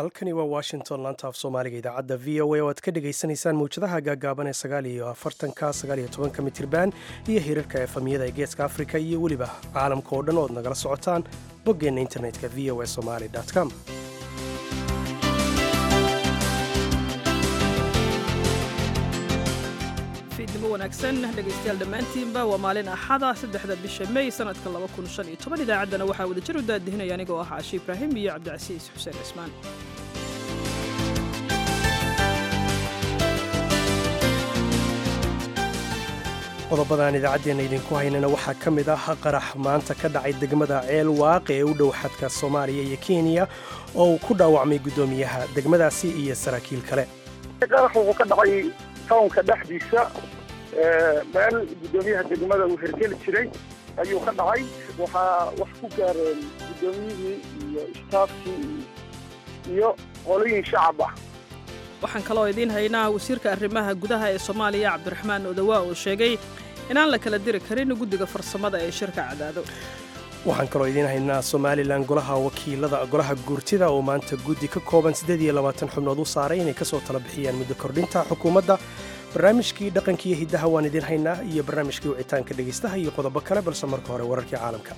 halkani waa washington laanta af soomaaliga idaacadda v o a oo aad ka dhagaysanaysaan mawjadaha gaagaaban ee sagaal iyo afartanka sagaal iyo tobanka mitirban iyo hirarka efamiyada ee geeska afrika iyo weliba caalamka oo dhan ood nagala socotaan boggeenna internetka v o a somali com fiidnimo wanaagsan dhegaystayaal dhammaantiinba waa maalin axada saddexda bisha mey sanadka idaacaddana waxaa wadajir u daadihinaya anigoo ah caashi ibraahim iyo cabdicasiis xuseen cismaan qodobadaan idaacaddeenna idinku haynana waxaa ka mid ah qarax maanta ka dhacay degmada ceel waaqe ee u dhow xadka soomaaliya iyo kenya oo uu ku dhaawacmay guddoomiyaha degmadaasi iyo saraakiil kale qarax wuxuu ka dhacay tawnka dhexdiisa meel guddoomiyaha degmada uu hergeli jiray ayuu ka dhacay waxaa wax ku gaareen guddoomiyihii iyo istaafkii iyo qolooyin shacab ah waxaan kaloo idiin haynaa wasiirka arrimaha gudaha ee soomaaliya cabdiraxmaan odawaa oo sheegay inaan la kala diri karin guddiga farsamada ee shirka cadaado waxaan kaloo idiin haynaa somalilan golaha wakiilada golaha guurtida oo maanta guddi ka kooban siddeed iyo labaatan xubnood u saaray inay ka soo tala bixiyaan muddo kordhinta xukuumadda barnaamijkii dhaqankiiyo hiddaha waan idiin haynaa iyo barnaamijkii wicitaanka dhegaystaha iyo qodobo kale balse marka hore wararkii caalamka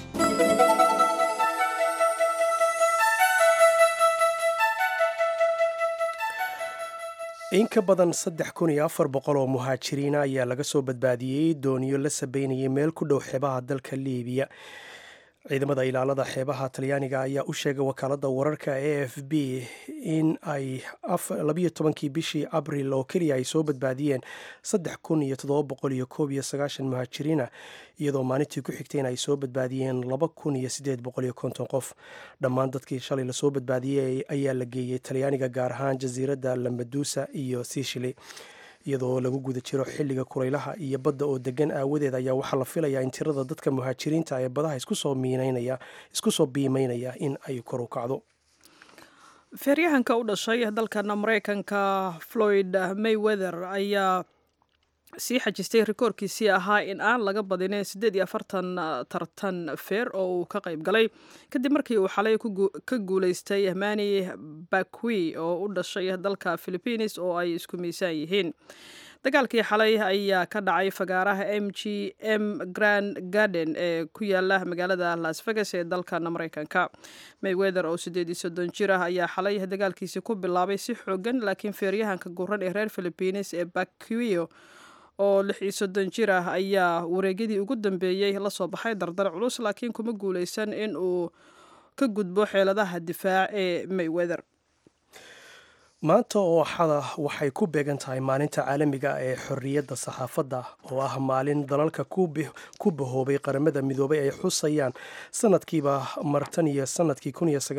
in ka badan saddex kun iyo afar boqol oo muhaajiriina ayaa laga soo badbaadiyey dooniyo la sabeynayay meel ku dhow xeebaha dalka liibiya ciidamada ilaalada xeebaha talyaaniga ayaa u sheegay wakaaladda wararka a f b in ay labayo tobankii bishii abril oo keliya ay soo badbaadiyeen saddex kun iyo toddoba boqol iyo koob iyo sagaashan muhaajiriina iyadoo maalintii ku xigtay in ay soo badbaadiyeen laba kun iyo siddeed boqol iyo konton qof dhammaan dadkii shalay lasoo badbaadiyey ayaa la geeyey talyaaniga gaar ahaan jasiiradda lamadusa iyo sishili iyadoo lagu guda jiro xilliga kulaylaha iyo badda oo degan aawadeed ayaa waxaa la filayaa in tirada dadka muhaajiriinta ee badaha isku soo biimeynaya in ay kor u kacdo feeryahanka u dhashay dalkan maraykanka floyd mayweather ayaa sii xajistay rikoorkiisii ahaa in aan laga badinin siddeed iyo afartan tartan feer oo uu ka qayb galay kadib markii uu xalay ka guulaystay mani bakwi oo u dhashay dalka philibiines oo ay isku miisaan yihiin dagaalkii xalay ayaa ka dhacay fagaaraha m g m grand garden ee ku yaala magaalada las vegas ee dalkan maraykanka mayweather oo siddeed iyo soddon jir ah ayaa xalay dagaalkiisi ku bilaabay si xoogan laakiin feeryahanka guran ee reer philibiines ee bakwio oo lix iyo soddon jir ah ayaa wareegyadii ugu dambeeyey la soo baxay dardar culus laakiin kuma guulaysan in uu ka gudbo xeeladaha difaac ee mayweather maanta oo axada waxay ku beegan tahay maalinta caalamiga ee xorriyadda saxaafadda oo ah maalin dalalka ku bahoobay qaramada midoobay ay xusayaan sanadkiiba martan iyo sanadkii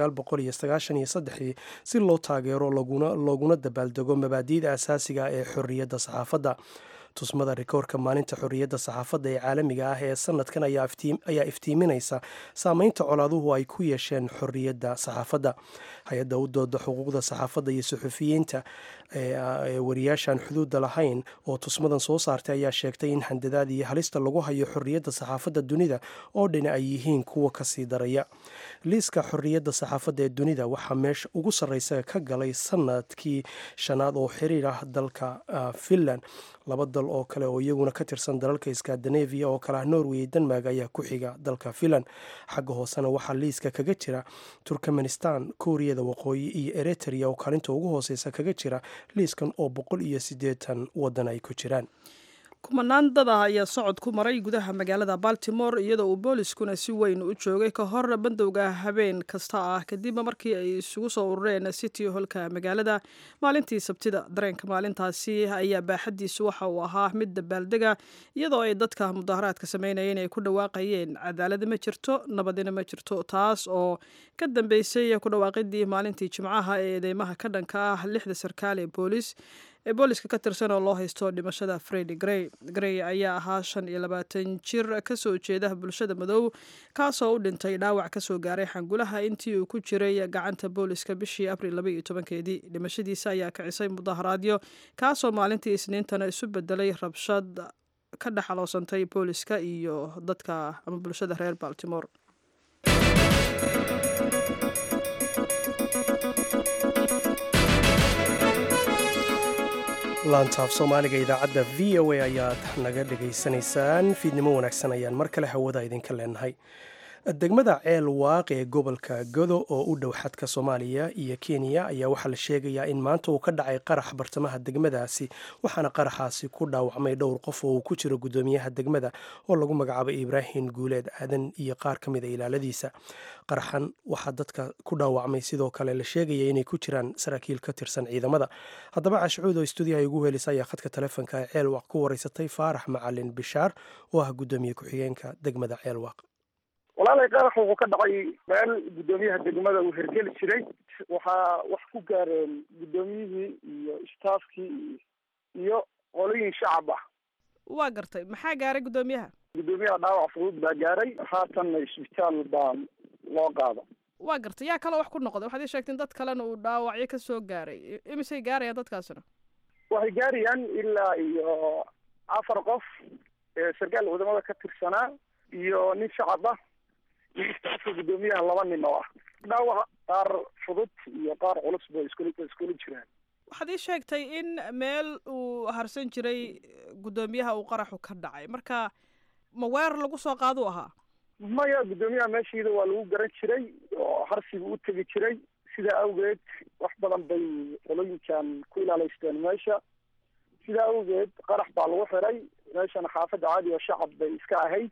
si loo taageero looguna dabaaldego mabaadi'da asaasiga ee xorriyadda saxaafadda tusmada rikoorka maalinta xorriyadda saxaafadda ee caalamiga ah ee sanadkan ayaa iftiiminaysa saameynta colaaduhu ay ku yeesheen xorriyadda saxaafadda hay-adda u dooda xuquuqda saxaafadda iyo suxufiyiinta ee wariyaashaan xuduudda lahayn oo tusmadan soo saartay ayaa sheegtay in handadaad iyo halista lagu hayo xorriyadda saxaafadda dunida oo dhani ay yihiin kuwa kasii daraya liiska xorriyadda saxaafadda ee dunida waxaa meesha ugu sarreysa ka galay sanadkii shanaad oo xiriir ah dalka finland laba dal oo kale oo iyaguna ka tirsan dalalka skandinavia oo kale ah norway denmark ayaa ku xiga dalka finland xagga hoosena waxaa liiska kaga jira turkmenistan kuuriyada waqooyi iyo eritrea oo kaalinta ugu hooseysa kaga jira liiskan oo boqol iyo siddeetan waddan ay ku jiraan kumanaan dad ah ayaa socod ku maray gudaha magaalada baltimore iyadoo uu booliskuna si weyn u joogay ka hor bandowga habeen kasta ah kadib markii ay isugu soo urureen city holka magaalada maalintii sabtida dareenka maalintaasi ayaa baaxadiisu waxa uu ahaa mid dabaaldega iyadoo ay dadka mudaharaadka sameynayeen ay ku dhawaaqayeen cadaalada ma jirto nabadina ma jirto taas oo ka dambeysay ku dhawaaqidii maalintii jimcaha ee eedeymaha ka dhanka ah lixda sarkaal ee boolis ee booliska ka tirsan oo loo haysto dhimashada fredi grey grey ayaa ahaa shan iyo labaatan jir kasoo jeeda bulshada madow kaasoo u dhintay dhaawac kasoo gaaray xangulaha intii uu ku jiray gacanta booliska bishii abril laba iyo tobankeedii dhimashadiisa ayaa kicisay mudaharaadyo kaasoo maalintii isniintana isu bedelay rabshad ka dhexaloosantay booliska iyo dadka ama bulshada reer baltimore laantaaf soomaaliga idaacadda v o a ayaad naga dhegaysanaysaan fiidnimo wanaagsan ayaan mar kale hawada idinka leenahay degmada ceel waaq ee gobolka godo oo u dhow xadka soomaaliya iyo kenya ayaa waxaa la sheegayaa in maanta uu ka dhacay qarax bartamaha degmadaasi waxaana qaraxaasi ku dhaawacmay dhowr qof oo uu ku jiro guddoomiyaha degmada oo lagu magacaabay ibraahim guuleed aadan iyo qaar ka mid a ilaaladiisa qaraxan waxaa dadka ku dhaawacmay sidoo kale la sheegaya inay ku jiraan saraakiil ka tirsan ciidamada haddaba cashucuud oo stuudiyaha ugu helisa ayaa khadka taleefonka ee ceelwaaq ku wareysatay faarax macalin bishaar oo ah guddoomiye ku-xigeenka degmada ceelwaaq walaalay qarax wuxuu ka dhacay meel guddoomiyaha degmada uu hergeli jiray waxaa wax ku gaareen guddoomiyihii iyo staafkii iyo qolooyin shacab ah waa gartay maxaa gaaray guddoomiyaha guddoomiyaha dhaawac fudud baa gaaray haatanna isbitaal baa loo qaada waa gartay yaa kaloo wax ku noqday waxaad ii sheegteen dad kalena uu dhaawacyo ka soo gaaray imisay gaarayaan dadkaasina waxay gaarayaan ilaa iyo afar qof sarkaal wadamada ka tirsanaa iyo nin shacab ah iyo istaafka guddoomiyaha laba nin oo ah dhaawac qaar fudud iyo qaar culus ba iskula iskula jiraan waxaad ii sheegtay in meel uu harsan jiray guddoomiyaha uu qaraxu ka dhacay marka ma weer lagu soo qaaduu ahaa maya guddoomiyaha meeshiida waa lagu garan jiray oo harsiga u tegi jiray sidaa awgeed wax badan bay qolooyinkan ku ilaaleysteen meesha sidaa awgeed qarax baa lagu xiray meeshana xaafadda caadi oo shacab bay iska ahayd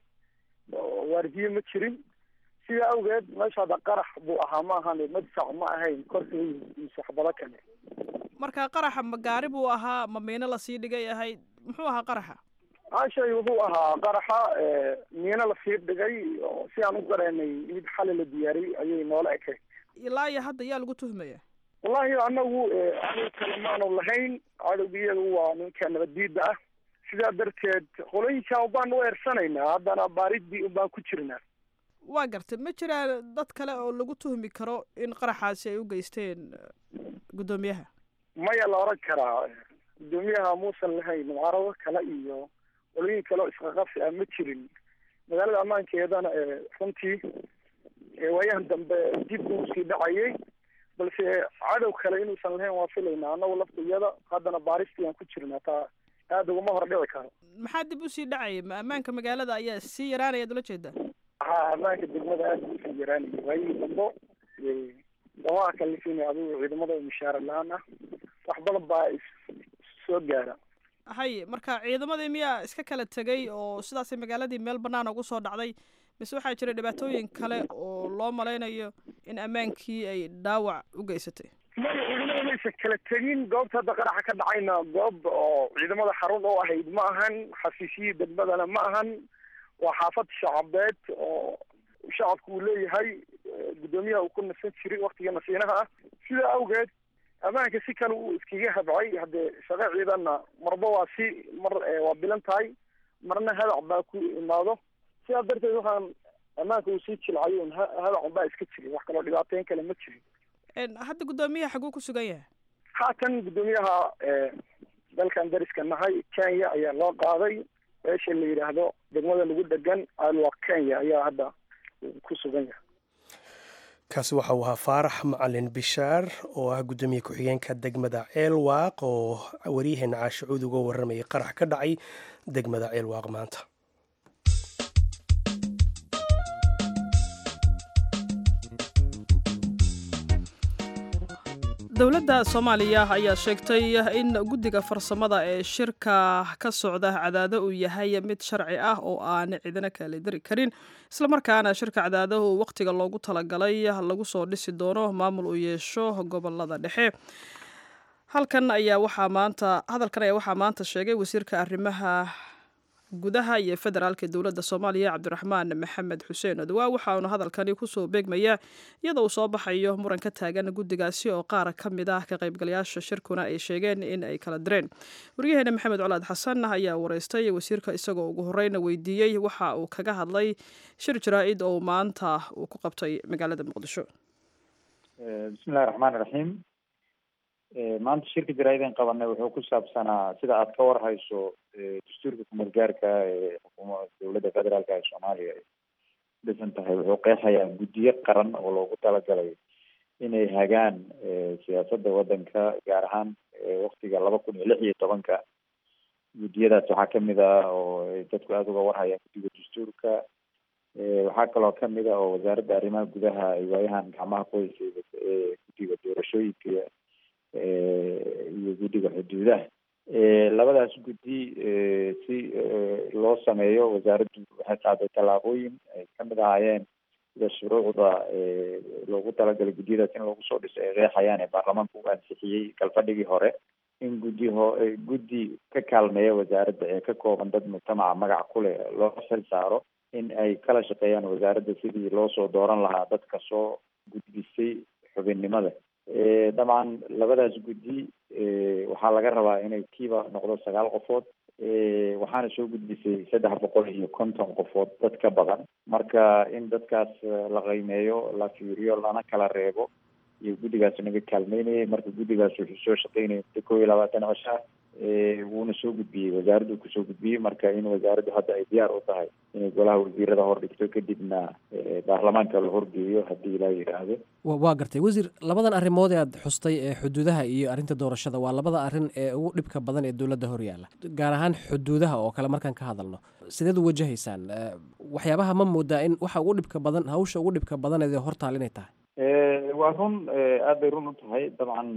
oo waardiye ma jirin sidaa awgeed meesha hadda qarax buu ahaa ma ahan madfac ma ahayn korkay mise waxbado kale marka qaraxa ma gaari buu ahaa ma miino lasii dhigay ahayd muxuu ahaa qaraxa ashay wuxuu ahaa qaraxa miino lasii dhigay oo si aan u gareenay mid xali la diyaariyey ayay noola ekayd ilaa iyo hadda yaa lagu tuhmaya wallahi anagu cadow kale maanu lahayn cadowga iyagu waa ninka nabaddiida ah sidaa darteed qolooyinkan ubaan u eersanaynaa haddana baaridii ubaan ku jirnaa waa gartay ma jiraan dad kale oo lagu tuhmi karo in qaraxaasi ay u geysteen guddoomiyaha maya la oran karaa guddoomiyaha muusan lahayn mucaarado kale iyo qolooyin kale oo isqaqabsi ah ma jirin magaalada ammaankeedana runtii waayahan dambe dib uu sii dhacayay balse cadow kale inuusan lahayn waa filaynaa annagu laftiyada haddana baaristii aan ku jirnaa taa aada ugama hor dhici karo maxaa dib usii dhacayay ma ammaanka magaalada ayaa sii yaraanaya ad ula jeedaa ha ammaanka degmada aada usii yaraanaya waayihii dambo dawaa kalifin adigu ciidamada mushaara la-aan ah wax badan baa soo gaara hay marka ciidamadii miyaa iska kala tegay oo sidaasay magaaladii meel banaan ugu soo dhacday mise waxaa jira dhibaatooyin kale oo loo malaynayo in ammaankii ay dhaawac u geysatay maya ciidamada maysan kala tegin goobta hadda qaraxa ka dhacayna goob oo ciidamada xarun oo ahayd ma ahan xafiisyihii degmadana ma ahan waa xaafad shacabeed oo shacabku uu leeyahay guddoomiyaha uu ku nasan jiray waktiga nasiinaha ah sidaa awgeed ammaanka si kale uu iskaga habcay haddee shaqo ciidanna marba waa si mar waa bilan tahay marna hadac baa ku imaado sidaa darteed waxaan ammaanka uu sii jilcayo un hadac baa iska jirin wax kaloo dhibaateyn kale ma jirin hadda guddoomiyaha xaguu ku sugan yahay haatan guddoomiyaha dalkan dariska nahay kenya ayaa loo qaaday meesha la yidhaahdo degmada lagu dhegan alwa kenya ayaa hadda ku sugan yahay kaasi waxa uu ahaa faarax macalin bishaar oo ah guddoomiye ku-xigeenka degmada ceelwaaq oo waryaheena caashicuud uga warramayay qarax ka dhacay degmada ceelwaaq maanta dowladda soomaaliya ayaa sheegtay in guddiga farsamada ee shirka ka socda cadaado uu yahay mid sharci ah oo aan cidina kala dari karin islamarkaana shirka cadaadahu wakhtiga loogu talagalay lagu soo dhisi doono maamul uu yeesho gobolada dhexe halkan ayaa waxaa maanta hadalkan ayaa waxaa maanta sheegay wasiirka arrimaha gudaha iyo federaalka dowladda soomaaliya cabdiraxmaan maxamed xuseen odawaa waxaanu hadalkani kusoo beegmaya iyadoo uu soo baxayo muran ka taagan guddigaasi oo qaar ka mid ah ka qaybgalayaasha shirkuna ay sheegeen in ay kala direen waryaheena maxamed colaad xasan ayaa wareystay wasiirka isagoo ugu horeyna weydiiyey waxa uu kaga hadlay shir jaraa-id oo maanta uu ku qabtay magaalada muqdisho bismillahi raxmaani raxiim maanta shirka jaraa-ideen qabanay wuxuu ku saabsanaa sida aada ka warhayso dastuurka kumeel gaarka ee xukuuma dowladda federaalka ee soomaaliya ay dhisan tahay wuxuu qeexayaa guddiyo qaran oo loogu talagalay inay hagaan siyaasadda waddanka gaar ahaan waktiga laba kun iyo lix iyo tobanka guddiyadaas waxaa kamid ah oo dadku aada uga warhayaan guddiga dastuurka waxaa kaloo kamid ah oo wasaaradda arrimaha gudaha ay waayahan gacmaha qoyska guddiga doorashooyinka iyo guddiga xuduudaha labadaas guddi si loo sameeyo wasaaraddu waxay qaaday tallaabooyin ay kamid ahaayeen sida shuruucda loogu talagalay guddiyadaas in lagu soo dhiso ay qeexayaan ee baarlamaanka u ansixiyey galfadhigii hore in guddi ho guddi ka kaalmeeya wasaaradda ee ka kooban dad mujtamaca magac ku leh loo xil saaro in ay kala shaqeeyaan wasaaradda sidii loo soo dooran lahaa dadka soo gudbisay xubinnimada dabcan labadaas guddi waxaa laga rabaa inay kiiba noqdo sagaal qofood waxaana soo gudbisay saddex boqol iyo konton qofood dad ka badan marka in dadkaas la qiimeeyo la fiiriyo lana kala reebo iyo guddigaas naga kaalmeynayay marka guddigaas wuxuu soo shaqeynaya muddo kow iyo labaatan cisho ah wuuna soo gudbiyey wasaaraddu kusoo gudbiyey marka in wasaaraddu hadda ay diyaar u tahay inay golaha wasiirada hor dhigto kadibna baarlamaanka la horgeeyo haddii ilaa yidhaahdo waa gartay wasiir labadan arrimood ee aad xustay ee xuduudaha iyo arrinta doorashada waa labada arrin ee ugu dhibka badan ee dowladda hor yaalla gaar ahaan xuduudaha oo kale markaan ka hadalno sideed u wajahaysaan waxyaabaha ma moodaa in waxa ugu dhibka badan hawsha ugu dhibka badan ee hortaal inay tahay waa run aad bay run u tahay dabcan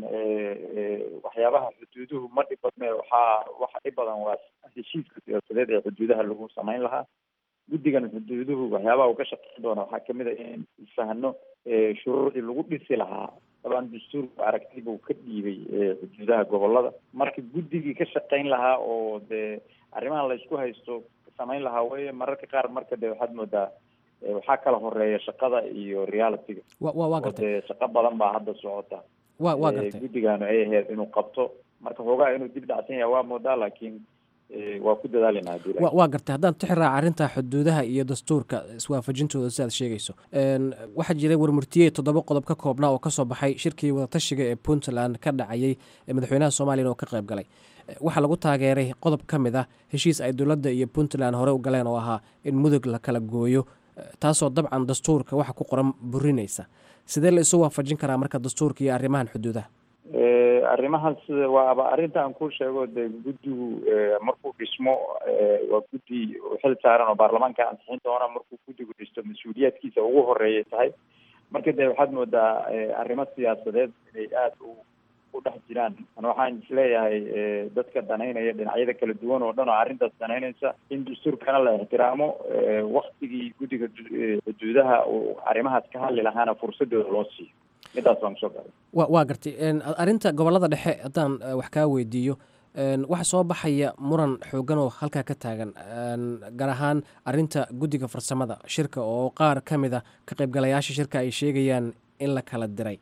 waxyaabaha xuduuduhu ma dhib badne waxaa waxa dhib badan waa heshiiska siyaasadeed ee xuduudaha lagu samayn lahaa guddigan xuduuduhu waxyaabaha uu ka shaqeyn doona waxaa kamid a in fahno shuruucdii lagu dhisi lahaa dabcan dastuurku aragti buu ka dhiibay xuduudaha gobolada marka guddigii ka shaqeyn lahaa oo dee arrimaha laysku haysto samayn lahaa weye mararka qaar marka de waxaad moodaa waxaa kala horeeya shaqada iyo realityga wa waa gartay dee shaqo badan baa hadda socota wa waa gartay guddigaanu ay ahayd inuu qabto marka hoogaa inuu dib dhacsan yahay waa moodaa laakiin waa ku dadaalina hadii wa waa gartay haddaan tixi raaca arrinta xuduudaha iyo dastuurka iswaafajintooda sidaad sheegayso waxaa jiray warmurtiye toddoba qodob ka koobnaa oo kasoo baxay shirkii wadatashiga ee puntland ka dhacayay ee madaxweynaha soomaliyan oo ka qayb galay waxaa lagu taageeray qodob ka mid ah heshiis ay dowladda iyo puntland hore u galeen oo ahaa in mudug la kala gooyo taasoo dabcan dastuurka waxa ku qoran burinaysa sidee la isu waafajin karaa marka dastuurka iyo arrimahan xuduudaha arrimahaas waaba arrinta aan ku sheego de guddigu markuu dhismo waa guddi xil saaran oo baarlamaanka ansixin doona markuu guddigu dhisto mas-uuliyaadkiisa ugu horeeyay tahay marka de waxaad moodaa arrimo siyaasadeed inay aada u u dhex jiraan an waxaan isleeyahay dadka danaynaya dhinacyada kala duwan oo dhan oo arrintaas danaynaysa in dastuurkana la ixtiraamo waktigii guddiga xuduudaha uu arrimahaas ka hadli lahaana fursadooda loo siiyo midaas baan kusoo garay wa waa gartay arrinta gobollada dhexe haddaan wax kaa weydiiyo waxaa soo baxaya muran xoogan oo halkaa ka taagan gaar ahaan arrinta guddiga farsamada shirka oo qaar ka mid a ka qaybgalayaasha shirka ay sheegayaan in la kala diray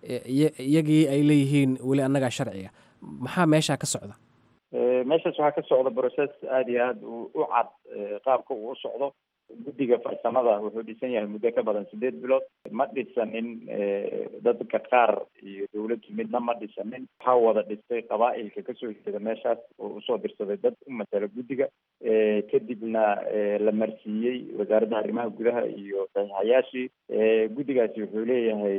iyagii ay leeyihiin weli annagaa sharciga maxaa meeshaa ka socda meeshaas waxaa ka socda process aada iyo aada u cad qaabka uu u socdo guddiga farsamada wuxuu dhisan yahay muddo ka badan sideed bilood ma dhisanin dadka qaar iyo dawladdu midna ma dhisanin waxaa wada dhistay qabaa-ilka kasoo jeeda meeshaas oo usoo dirsaday dad u matala guddiga kadibna la marsiiyey wasaaradda arrimaha gudaha iyo saxiixayaashii guddigaasi wuxuu leeyahay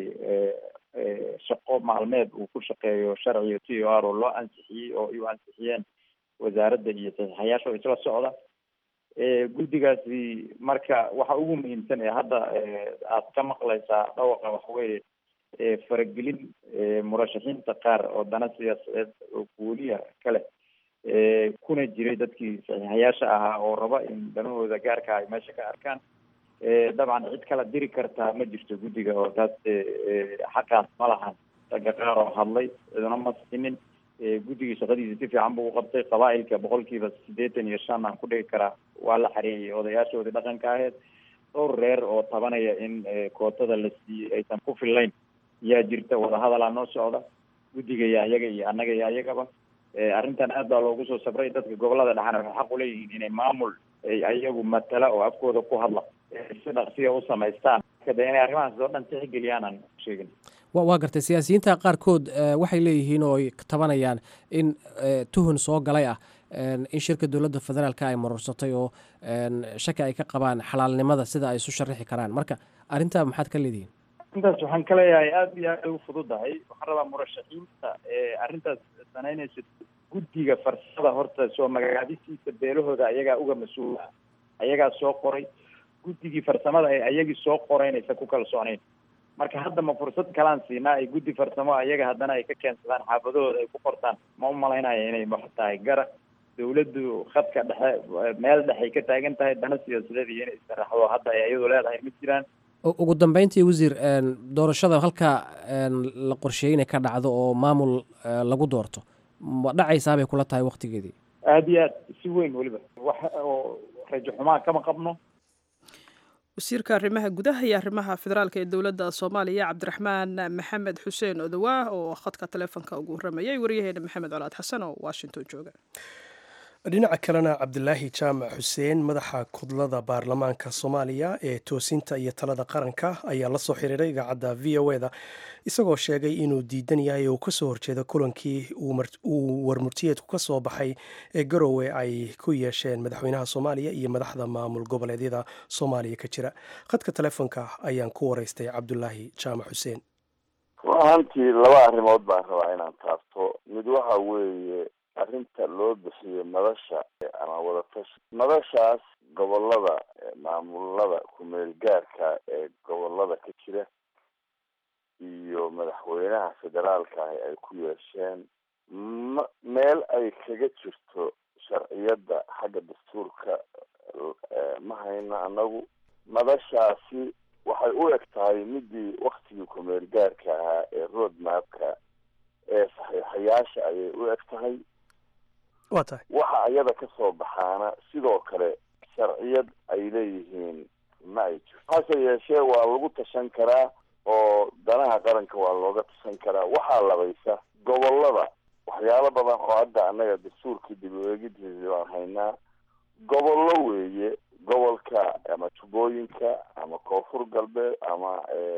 shaqo maalmeed uu ku shaqeeyo sharciga t o r oo loo ansixiyey oo ay u ansixiyeen wasaaradda iyo saxiixayaasha oo isla socda guddigaasi marka waxa ugu muhiimsan ee hadda aad ka maqlaysaa dhawaqa waxaweye faragelin murashaxiinta qaar oo dana siyaasadeed oo guuliya kale kuna jiray dadkii saxiixayaasha ahaa oo raba in danahooda gaarka ay meesha ka arkaan dabcan cid kala diri kartaa ma jirto guddiga oo taas xaqaas ma lahan ragga qaar oo hadlay ciduna ma sinin guddigii shaqadiisa si fiican buu uqabtay qabaa-ilka boqolkiiba siddeetan iyo shan aan ku dhigi karaa waa la xareeyay odayaashoodii dhaqanka aheyd dhowr reer oo tabanaya in kootada la siiyey aysan ku fillayn yaa jirta wadahadalaa noo socda guddiga iyo ayaga iyo annaga iyo ayagaba arrintan aad baa loogu soo sabray dadka gobolada dhexana waxay xaq uleeyihiin inay maamul ayagu matala oo afkooda ku hadla si dhaqsiya u samaystaan de inay arrimahaas oo dhan tixgeliyaan aan sheegin waa gartay siyaasiyiinta qaarkood waxay leeyihiin oo ay tabanayaan in tuhun soo galay ah in shirka dowladda federaalka ay marursatay oo shaki ay ka qabaan xalaalnimada sida ay isu sharaxi karaan marka arrintaa maxaad ka leedihiin intaas waxaan ka leeyahay aada iyo aad ay u fududahay waxaan rabaa murashaxiinta ee arrintaas sanaynaysa guddiga farsada horta soo magacaabisiisa beelahooda ayagaa uga mas-uul ah ayagaa soo qoray guddigii farsamada ee ayagii soo qoraynaysa ku kalsoonayn marka hadda ma fursad kalaan siinaa ay guddi farsamo ayaga haddana ay ka keensadaan xaafadahooda ay ku qortaan ma umalaynaya inay wax tahay gara dawladdu khadka dhexe meel dhexay ka taagan tahay dana siyaasadeed iyo inay istaraxdo hadda ay iyadu leedahay ma jiraan ugu dambeyntii wasiir doorashada halkaa la qorsheeyey inay ka dhacdo oo maamul lagu doorto ma dhacaysaa bay kula tahay waktigeedii aada iyo aad si weyn weliba wax oo rajo xumaa kama qabno wasiirka arrimaha gudaha iyo arrimaha federaalka ee dowladda soomaaliya cabdiraxmaan maxamed xuseen odowaah oo khadka taleefonka ugu warramayay waryaheena maxamed colaad xasan oo washington jooga dhinaca kalena cabdilaahi jaamac xuseen madaxa kudlada baarlamaanka soomaaliya ee toosinta iyo talada qaranka ayaa la soo xiriiray idaacadda v o eda isagoo sheegay inuu diidan yahay oo kasoo horjeeda kulankii uu warmurtiyeedku ka soo baxay ee garowe ay ku yeesheen madaxweynaha soomaaliya iyo madaxda maamul goboleedyada soomaaliya ka jira khadka telefoonka ayaan ku waraystay cabdulaahi jaamac xuseen ahaantii laba arrimood baan rabaa inaan taabto mid waxa weeye arrinta loo bixiyo madasha ama wadatashi madashaas gobolada maamulada kumeel gaarka ee gobolada ka jira iyo madaxweynaha federaalka ahi ay ku yeesheen ma meel ay kaga jirto sharciyadda xagga dastuurka ma hayno anagu madashaasi waxay u eg tahay midii waktigii kumeel gaarka ahaa ee road mapka ee saxiixayaasha ayay u eg tahay wa tahay waxa iyada kasoo baxaana sidoo kale sharciyad ay leeyihiin ma ay jirto hase yeeshee waa lagu tashan karaa oo danaha qaranka waa looga tashan karaa waxaa labaysa gobolada waxyaalo badan oo hadda annaga dastuurkii dib u eegidiisi baan haynaa gobollo weeye gobolka ama jubbooyinka ama koonfur galbeed ama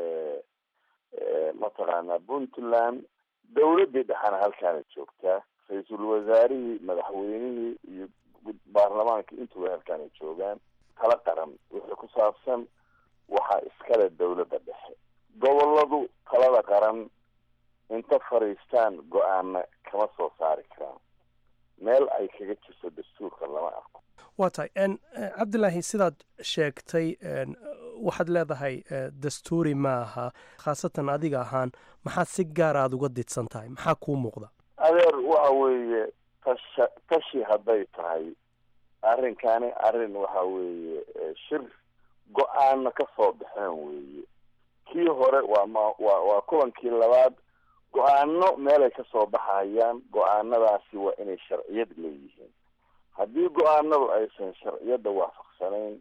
mataqaanaa puntland dawladdii dhexana halkaana joogtaa ra-iisul wasaarihii madaxweynihii iyo baarlamaanka intuba halkaanay joogaan tala qaran wixii ku saabsan waxaa iskale dawladda dhexe goboladu talada qaran inta fadhiistaan go-aana kama soo saari karaan meel ay kaga jirto dastuurka lama arko waa tahay cabdilaahi sidaad sheegtay waxaad leedahay dastuuri ma aha khaasatan adiga ahaan maxaad si gaar aada uga didsan tahay maxaa kuu muuqda adeer waxa weeye tasha tashi hadday tahay arrinkani arrin waxa weeye shir go-aana ka soo baxeen weeye kii hore waa ma waa waa kulankii labaad go-aano meelay kasoo baxayaan go-aanadaasi waa inay sharciyad leeyihiin haddii go-aanadu aysan sharciyadda waafaqsanayn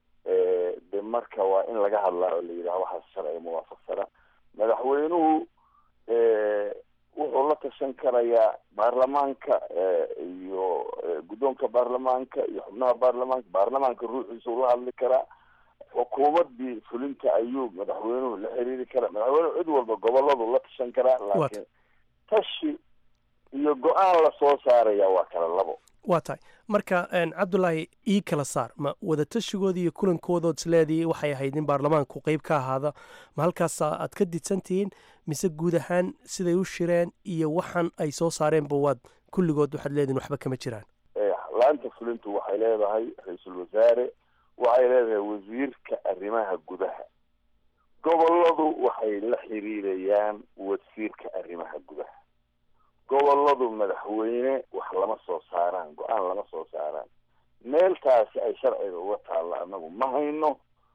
de marka waa in laga hadlaa oo la yidhaha waxaas sharciga muwaafaqsana madaxweynuhu wuxuu la tashan karayaa baarlamaanka iyo guddoonka baarlamaanka iyo xubnaha baarlamaanka baarlamaanka ruuxiisa ula hadli karaa xukuumadii fulinta ayuu madaxweynuhu la xiriiri karaa madaxweynuhu cid walba goboladu la tashan karaa laakiin tashi iyo go-aan lasoo saaraya waa kala labo waa tahay marka cabdulaahi ii kala saar ma wadatashigoodii iyo kulankoodood isleedii waxay ahayd in baarlamaanku qeyb ka ahaada ma halkaas aad ka didsantihiin mise guud ahaan siday u shireen iyo waxan ay soo saareenba waad kulligood waxaad leedihin waxba kama jiraan laanta fulintu waxay leedahay ra-iisul wasaare waxay leedahay wasiirka arrimaha gudaha goboladu waxay la xiriirayaan wasiirka arrimaha gudaha goboladu madaxweyne wax lama soo saaraan go-aan lama soo saaraan meeltaasi ay sharciga uga taalla anagu ma hayno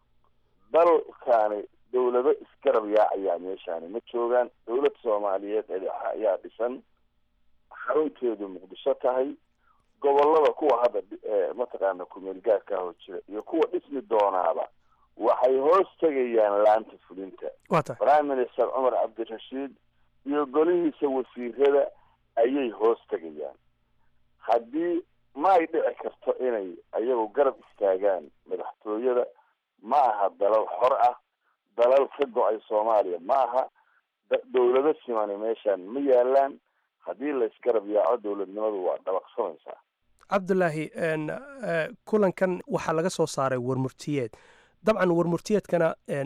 dalkaani dawlado isgarab yaacayaa meeshaani ma joogaan dawlad soomaaliyeed edexa ayaa dhisan xarunteedu muqdisho tahay gobolada kuwa hadda mataqaana kumeel gaarka hoo jira iyo kuwa dhismi doonaaba waxay hoos tegayaan laanta fulinta waa tahay prime minister cumar cabdirashiid iyo golihiisa wasiirada ayay hoos tegayaan haddii ma ay dhici karto inay ayagu garab istaagaan madaxtooyada ma aha dalal xor ah dalal ka go-ay soomaaliya ma aha dawlado simani meeshaan ma yaalaan haddii laysgarab yaaco dowladnimadu waa dabaqsamaysaa cabdulaahi kulankan waxaa laga soo saaray warmurtiyeed dabcan warmurtiyeedkana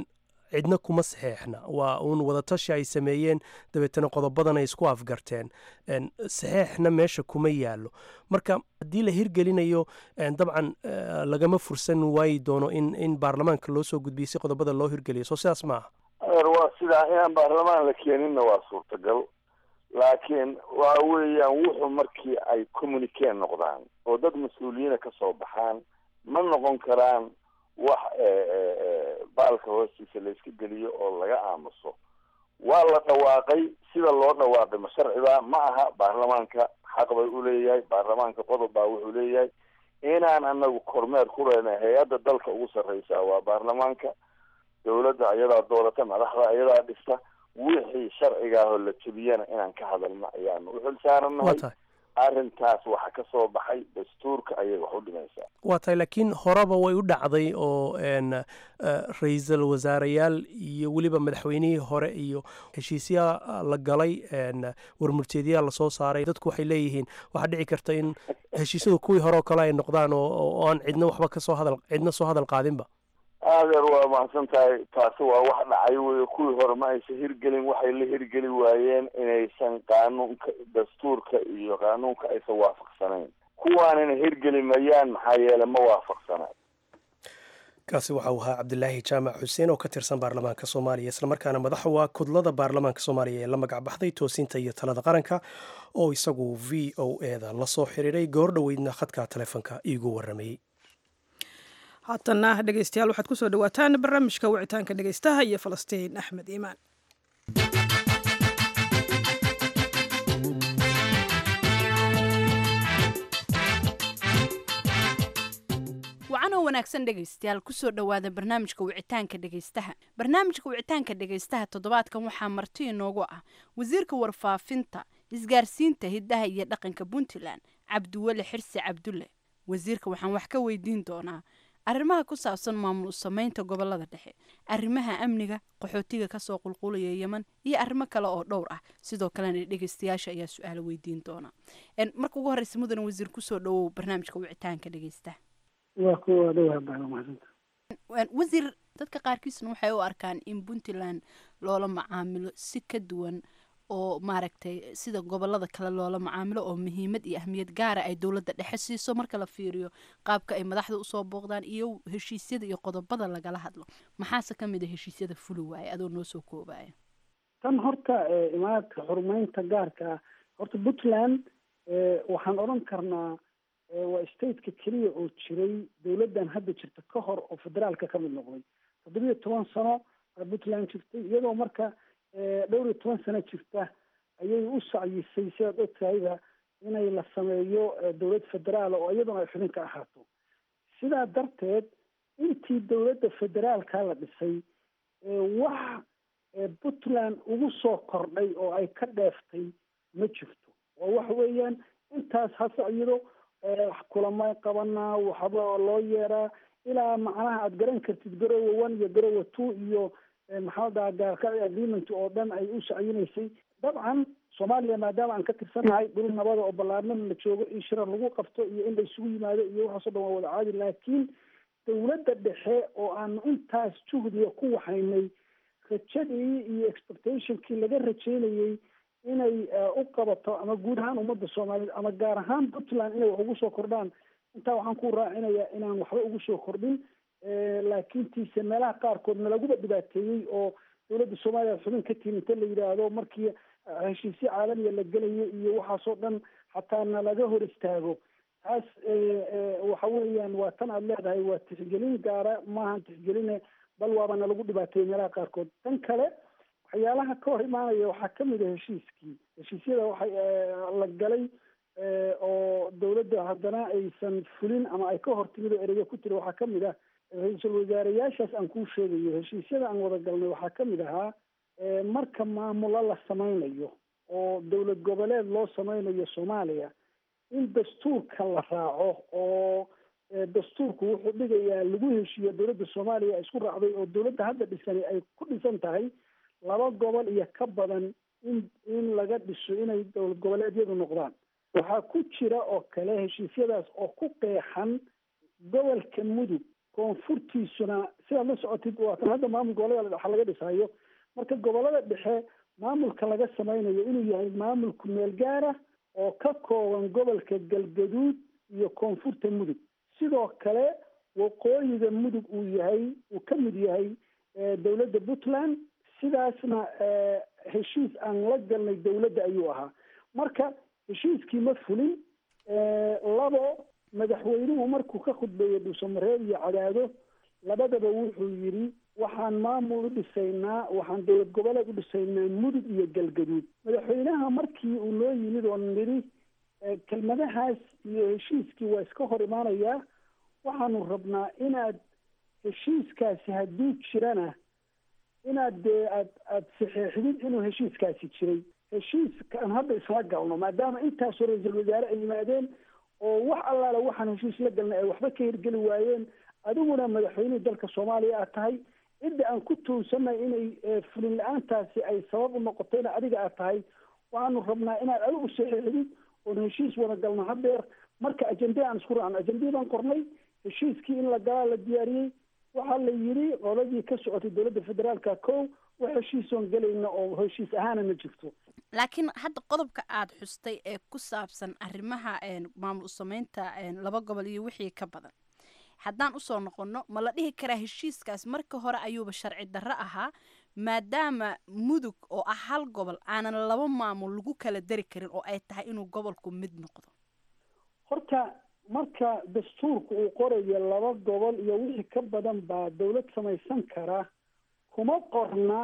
cidna kuma saxeexna waa uun wadatashi ay sameeyeen dabeetana qodobadan ay isku afgarteen saxeexna meesha kuma yaallo marka haddii la hirgelinayo dabcan lagama fursan waayi doono in in baarlamaanka loo soo gudbiyo si qodobada loo hirgeliyo soo sidaas maaha adeer waa sidaa inaan baarlamaan la keeninna waa suurtagal laakiin waxa weeyaan wuxuu markii ay communique noqdaan oo dad mas-uuliyiina kasoo baxaan ma noqon karaan wax baalka hoostiisa la iska geliyo oo laga aamuso waa la dhawaaqay sida loo dhawaaqay ma sharciba ma aha baarlamaanka xaq bay uleeyahay baarlamaanka qodob baa wuxuu leeyahay inaan anagu kormeer ku leenahay hay-adda dalka ugu sarreysa waa baarlamaanka dawladda iyadaa doorata madaxda iyadaa dhista wixii sharcigaahoo la jebiyana inaan ka hadalno ayaanu u xilsaaranahay arrintaas waxa ka soo baxay dastuurka ayay wax u dhimaysaa waa tahay laakiin horeba way u dhacday oo ra-iisul wasaareyaal iyo weliba madaxweynihii hore iyo heshiisyaa la galay warmurteedyaa lasoo saaray dadku waxay leeyihiin waxaa dhici karta in heshiisyadu kuwii hore oo kale ay noqdaan oo aan cidna waxba kasoo hadal cidna soo hadal qaadinba adeer waa mahadsan tahay taasi waa wax dhacay wey kuwii hore ma aysan hirgelin waxay la hirgeli waayeen inaysan qaanuunka dastuurka iyo qaanuunka aysan waafaqsanayn kuwaanina hirgeli mayaan maxaa yeele ma waafaqsana kaasi waxa uu ahaa cabdilaahi jaamac xuseen oo ka tirsan baarlamaanka soomaaliya islamarkaana madaxa waa kudlada baarlamaanka soomaaliya ee la magac baxday toosinta iyo talada qaranka oo isagu v o eda lasoo xiriiray goor dhoweydna khadka taleefonka iigu waramayey haatanna dhegeystayaal waxaad kusoo dhawaataan barnaamijka wicitaanka dhegeystaha iyo falastiin axmed iimaan wacanoo wanaagsan dhegaystayaal kusoo dhowaada barnaamijka wicitaanka dhegaystaha barnaamijka wicitaanka dhegaystaha toddobaadkan waxaa marti inoogu ah wasiirka warfaafinta isgaarsiinta hiddaha iyo dhaqanka puntland cabdiweli xirsi cabdulle wasiirka waxaan wax ka weydiin doonaa arrimaha ku saabsan maamul sameynta gobolada dhexe arrimaha amniga qaxootiga kasoo qulqulaya yeman iyo arrimo kale oo dhowr ah sidoo kalena dhegeystayaasha ayaa su-aalo weydiin doona marka ugu horeysa mudan wasiir kusoo dhawow barnaamijka wicitaanka dhegeystaha waa kuwa dhowaa baa mahadsanta wasiir dadka qaarkiisna waxay u arkaan in puntland loola macaamilo si ka duwan oo maaragtay sida gobolada kale loola macaamilo oo muhiimad iyo ahmiyad gaara ay dowladda dhexe siiso marka la fiiriyo qaabka ay madaxda usoo booqdaan iyo heshiisyada iyo qodobada lagala hadlo maxaase ka mid a heshiisyada fuli waaye adoo noo soo koobaya tan horta imaadka xurmeynta gaarka ah horta puntland waxaan odhan karnaa waa stateka keliya oo jiray dowladdan hadda jirta ka hor oo federaalka ka mid noqday toddobiyo toban sano aa puntland jirtay iyadoo marka dhowr iyo toban sano jirta ayay u sacyisay sidaad ogtahayba inay la sameeyo dowlad federaala oo iyaduna ay xubin ka ahaato sidaa darteed intii dowladda federaalka la dhisay wax puntland ugu soo kordhay oo ay ka dheeftay ma jirto oo waxa weeyaan intaas hase iyado kulamay qabanaa waxba loo yeeraa ilaa macnaha aada garan kartid garowa one iyo garowa two iyo maxaa dhaha gaarka agreement oo dhan ay u sacyinaysay dabcan soomaaliya maadaama aan ka tirsanahay dhul nabada oo ballaarnana la joogo in shirar lagu qabto iyo in la isugu yimaado iyo waxaasoo dhan waa wada caadi laakiin dowladda dhexe oo aanu intaas juhdiga ku waxaynay rajadii iyo expectationkii laga rajeynayey inay u qabato ama guud ahaan ummadda soomaaliyeed ama gaar ahaan puntland inay wax ugu soo kordhaan intaa waxaan ku raacinayaa inaan waxba ugu soo kordhin laakiin tiise meelaha qaarkood nalaguba dhibaateeyey oo dowladda soomaaliya xubin ka timi inta la yidhaahdo markii heshiisyo caalamiya la gelayo iyo waxaasoo dhan xataa nalaga hor istaago taas waxa weeyaan waa tan aada leedahay waa tixgelin gaara maahan tixgeline bal waaba nalagu dhibaateeyey meelaha qaarkood tan kale waxyaalaha ka hor imaanaya waxaa kamid a heshiiskii heshiisyada waxay la galay oo dowladda haddana aysan fulin ama ay ka hortimid oo ereyga ku tiri waxaa kamid ah ra-iisul wasaareyaashaas aan kuu sheegayo heshiisyada aan wada galnay waxaa kamid ahaa marka maamulo la sameynayo oo dowlad goboleed loo sameynayo soomaaliya in dastuurka la raaco oo dastuurku wuxuu dhigayaa lagu heshiiyo dowladda soomaaliya isku raacday oo dowladda hadda dhisani ay ku dhisan tahay laba gobol iyo ka badan in in laga dhiso inay dowlad goboleedyadu noqdaan waxaa ku jira oo kale heshiisyadaas oo ku qeexan gobolka mudug koonfurtiisuna sidaad la socotid waatan hadda maamul gobolada dhexe laga dhisayo marka gobolada dhexe maamulka laga sameynayo inuu yahay maamul ku-meel gaara oo ka kooban gobolka galgaduud iyo koonfurta mudug sidoo kale waqooyiga mudug uu yahay uu ka mid yahay dowladda puntland sidaasna heshiis aan la galnay dowladda ayuu ahaa marka heshiiskii ma fulin labo madaxweynuhu markuu ka khudbeeyey dhuusamareeb iyo cadaado labadaba wuxuu yidhi waxaan maamul u dhisaynaa waxaan dowlad goboleed u dhisaynaa mudug iyo galgaduud madaxweynaha markii uu noo yimid oo nidhi kelmadahaas iyo heshiiskii waa iska hor imaanayaa waxaanu rabnaa inaad heshiiskaasi hadduu jirana inaad dee aad aada saxeexdid inuu heshiiskaasi jiray heshiiskaan hadda isla galno maadaama intaasoo ra-iisul wasaare ay yimaadeen oo wax allaala waxaan heshiis la galnay ay waxba ka hirgeli waayeen adiguna madaxweynihii dalka soomaaliya aad tahay cidda aan ku tuunsanay inay fulin la-aantaasi ay sabab u noqotayna adiga aad tahay waxaanu rabnaa inaad adigu saxeexdid oon heshiis wada galno hadeer marka ajende aan isku raacno ajendii baan qornay heshiiskii in la galaa la diyaariyey waxaa la yidhi qoladii ka socotay dowladda federaalka kow wax heshiisoon gelayna oo heshiis ahaana ma jirto laakiin hadda qodobka aada xustay ee ku saabsan arrimaha maamul sameynta laba gobol iyo wixii ka badan haddaan usoo noqonno ma la dhihi karaa heshiiskaas marka hore ayuuba sharci darro ahaa maadaama mudug oo ah hal gobol aanan laba maamul lagu kala dari karin oo ay tahay inuu gobolku mid noqdo horta marka dastuurka uu qorayo laba gobol iyo wixii ka badan baa dawlad samaysan kara kuma qorna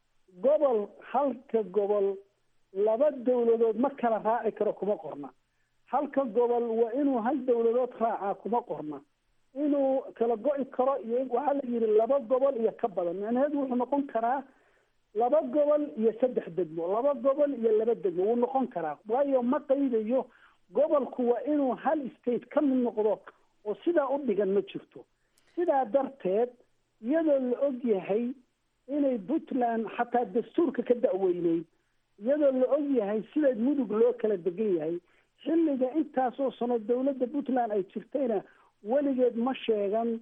gobol halka gobol laba dawladood ma kala raaci karo kuma qorna halka gobol waa inuu hal dawladood raacaa kuma qorna inuu kala go-i karo iyo waxaa la yidhi laba gobol iyo ka badan macnaheedu wuxuu noqon karaa laba gobol iyo saddex degmo laba gobol iyo laba degmo wuu noqon karaa waayo ma qaydayo gobolku waa inuu hal state ka mid noqdo oo sidaa u dhigan ma jirto sidaa darteed iyadoo la og yahay inay puntland xataa dastuurka ka da-weyneyd iyadoo la og yahay sida mudug loo kala degan yahay xilliga intaasoo sano dawladda puntland ay jirtayna weligeed ma sheegan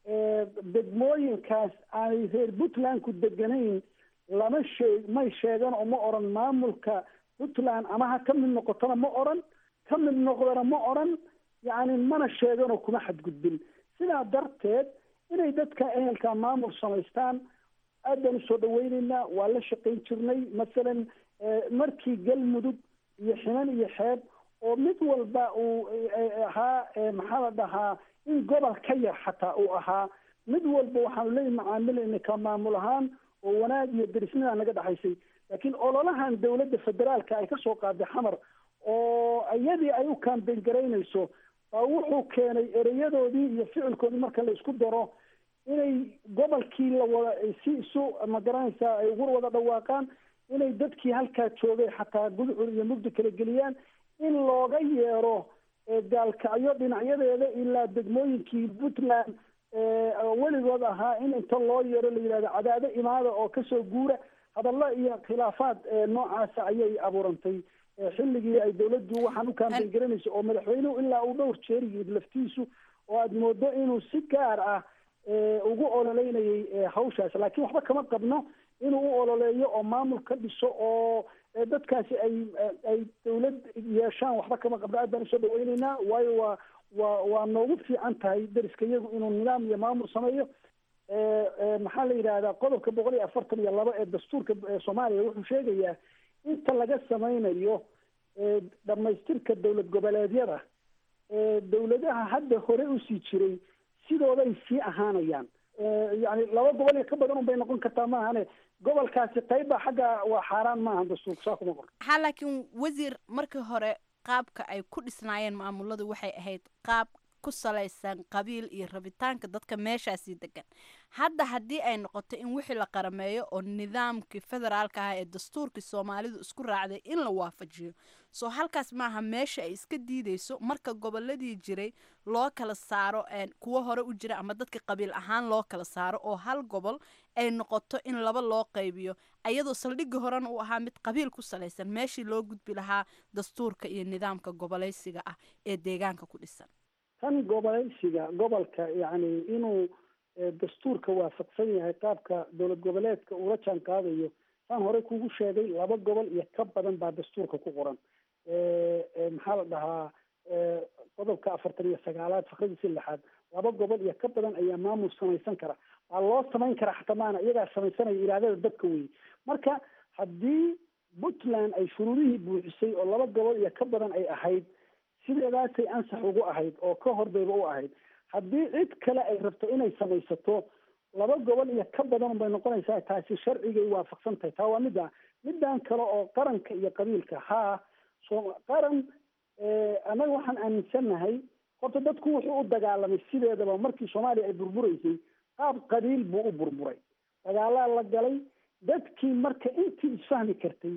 degmooyinkaas aanay reer puntlandku deganayn lama sheeg may sheegan oo ma oran maamulka puntland ama ha ka mid noqotona ma oran ka mid noqdona ma oran yacni mana sheeganoo kuma xadgudbin sidaa darteed inay dadka ehelka maamul samaystaan aad baan usoo dhaweyneynaa waa la shaqayn jirnay masalan markii galmudug iyo xinan iyo xeeb oo mid walba uu ahaa maxaa la dhahaa in gobol ka yar xataa uu ahaa mid walba waxaanu leeyi macaamilayna ka maamul ahaan oo wanaag iyo derisnida naga dhexaysay laakiin ololahan dawladda federaalka ay kasoo qaaday xamar oo iyadii ay u kaambeyn garaynayso baa wuxuu keenay ereyadoodii iyo ficilkoodii marka la isku daro inay gobolkii la wada si isu magaranaysaa ay ugu wada dhawaaqaan inay dadkii halkaa joogay xataa gudcur iyo mugdi kala geliyaan in looga yeero gaalkacyo dhinacyadeeda ilaa degmooyinkii puntland weligood ahaa in inta loo yeero la yidhahdo cadaado imaada oo kasoo guura hadallo iyo khilaafaad noocaasa ayay abuurantay xilligii ay dawladdu waxaan u kaambeyn garanayso oo madaxweynuhu ilaa uu dhowr jeer yimid laftiisu oo aada moodo inuu si gaar ah ugu ololeynayay hawshaas laakiin waxba kama qabno inuu u ololeeyo oo maamul ka dhiso oo dadkaasi ay ay dawlad yeeshaan waxba kama qabno aad baan usoo dhaweyneynaa waayo waa waa waa noogu fiican tahay dariska iyagu inuu nidaam iyo maamul sameeyo maxaa la yidhahdaa qodobka boqol iyo afartan iyo laba ee dastuurka soomaaliya wuxuu sheegayaa inta laga sameynayo dhamaystirka dowlad goboleedyada dawladaha hadda hore usii jiray sidooday sii ahaanayaan yani laba gobol iyo ka badan un bay noqon kartaa maahane gobolkaasi qayba xagga waa xaaraan maaha dastuurka saa kuma qor ha laakiin wasiir markii hore qaabka ay ku dhisnaayeen maamuladu waxay ahayd qaab ku salaysan qabiil iyo rabitaanka dadka meeshaasii degan hadda haddii ay noqoto in wixii la qarameeyo oo nidaamkii federaalka ah ee dastuurkii soomaalidu isku raacday in la waafajiyo soo halkaas maaha meesha ay iska diideyso marka goboladii jiray loo kala saaro kuwo hore u jira ama dadka qabiil ahaan loo kala saaro oo hal gobol ay noqoto in laba loo qaybiyo ayadoo saldhigii horena uu ahaa mid qabiil ku salaysan meeshii loo gudbi lahaa dastuurka iyo nidaamka goboleysiga ah ee deegaanka ku dhisan tan goboleysiga gobolka yacni inuu dastuurka waafaqsan yahay qaabka dowlad goboleedka uula jaan qaadayo saan horey kugu sheegay laba gobol iyo ka badan baa dastuurka ku qoran maxaa la dhahaa qodobka afartan iyo sagaalaad fakradiisi lixaad laba gobol iyo ka badan ayaa maamul samaysan kara waa loo samayn karaa xataa maana iyagaa samaysanaya iraadada dadka wey marka haddii puntland ay shuruudihii buuxisay oo laba gobol iyo ka badan ay ahayd sideedaasay ansax ugu ahayd oo ka hordayba u ahayd haddii cid kale ay rabto inay samaysato laba gobol iyo ka badan bay noqonaysaa taasi sharcigay waafaqsan tahay taa waa midda middan kale oo qaranka iyo qabiilka haa so qaran annaga waxaan aaminsannahay horta dadku wuxuu u dagaalamay sideedaba markii soomaaliya ay burburaysay qaab qabiil buu u burburay dagaalaa la galay dadkii marka intii isfahmi kartay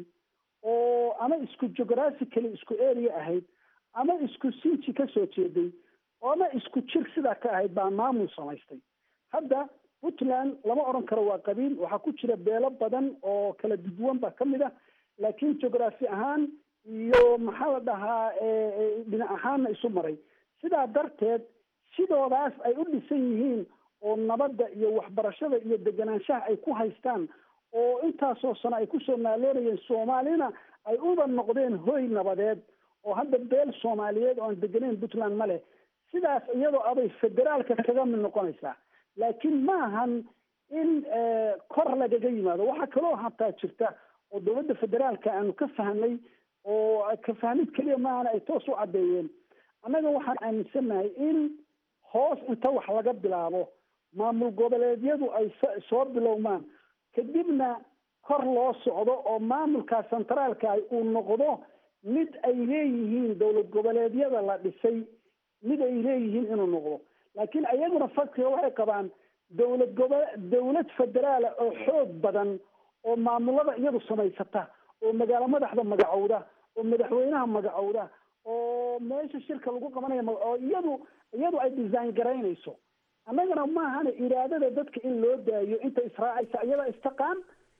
oo ama isku geographically isku area ahayd ama isku sinji ka soo jeeday ama isku jir sidaa ka ahayd baa maamul samaystay hadda puntland lama odhan karo waa qabiil waxaa ku jira beelo badan oo kala duduwan baa ka mid ah laakiin geography ahaan iyo maxaa la dhahaa dhinac ahaanna isu maray sidaa darteed sidoodaas ay u dhisan yihiin oo nabadda iyo waxbarashada iyo deganaanshaha ay ku haystaan oo intaasoo sano ay kusoo naaloonayeen soomaalina ay uba noqdeen hoy nabadeed oo hadda beel soomaaliyeed oo aan degenayn puntland ma leh sidaas iyadoo abay federaalka kaga mid noqonaysaa laakiin ma ahan in kor lagaga yimaado waxaa kaloo hataa jirta oo dowladda federaalka aanu ka fahnay oo ka fahmid keliya maahana ay toos u caddeeyeen annaga waxaan aaminsannahay in hoos inta wax laga bilaabo maamul goboleedyadu ay soo bilowmaan kadibna kor loo socdo oo maamulka centraalka uu noqdo mid ay leeyihiin dowlad goboleedyada la dhisay mid ay leeyihiin inuu noqdo laakiin ayaguna fakriga waxay qabaan dowlad gobo dowlad federaala oo xoog badan oo maamulada iyadu samaysata oo magaalo madaxda magacowda oo madaxweynaha magacowda oo meesha shirka lagu qabanaya oo iyadu iyadu ay design garaynayso annagana maahana iraadada dadka in loo daayo inta israacaysa iyada istaqaan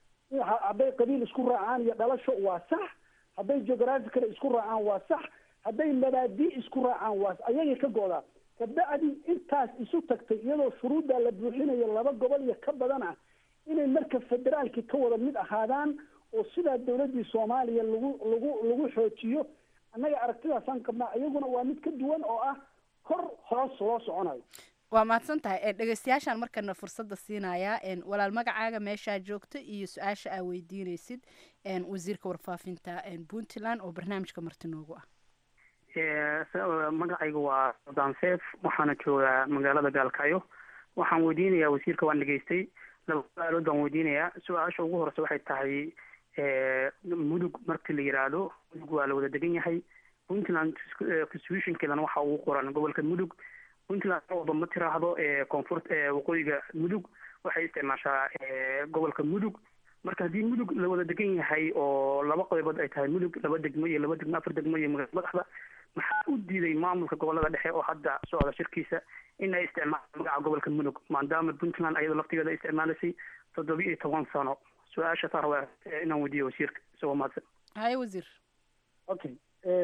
hadday qabiil isku raacaan iyo dhalasho waa sax hadday geographical isku raacaan waa sax hadday mabaadii isku raacaan waa ayagay ka go'daa kabacdi intaas isu tagtay iyadoo shuruuddaa la buuxinayo laba gobol iyo ka badan ah inay marka federaalki ka wada mid ahaadaan oo sidaa dowladdii soomaaliya lagu lagu lagu xoojiyo annaga aragtidaasaan qabnaa iyaguna waa mid ka duwan oo ah kor hoos loo soconayo waa mahadsan tahay dhegeystayaashaan markana fursadda siinayaa walaal magacaaga meeshaa joogta iyo su-aasha aa weydiineysid wasiirka warfaafinta puntland oo barnaamijka marti noogu ah magacayga waa danseef waxaana joogaa magaalada gaalkacyo waxaan weydiinayaa wasiirka waan dhegeystay laba su-aalood baan weydiinayaa su-aasha ugu horeysa waxay tahay mudug markii la yiraahdo mudug waa la wada degan yahay puntland constitutionkeedana waxa ugu qoran gobolka mudug puntland walba ma tiraahdo koonfur waqooyiga mudug waxay isticmaashaa gobolka mudug marka haddii mudug la wada degan yahay oo laba qaybood ay tahay mudug laba degmo iyo laba degmo afar degmo iyo magaala madaxda maxaa u diiday maamulka gobolada dhexe oo hadda socda shirkiisa in ay isticmaalaan magaca gobolka mudug maadaama puntland ayadoo laftigeeda ay isticmaalaysay toddoba iyo toban sano su-aasha saa rabaa inaan weydiiyo wasiirka isagoo mahadsan haye wasiir okay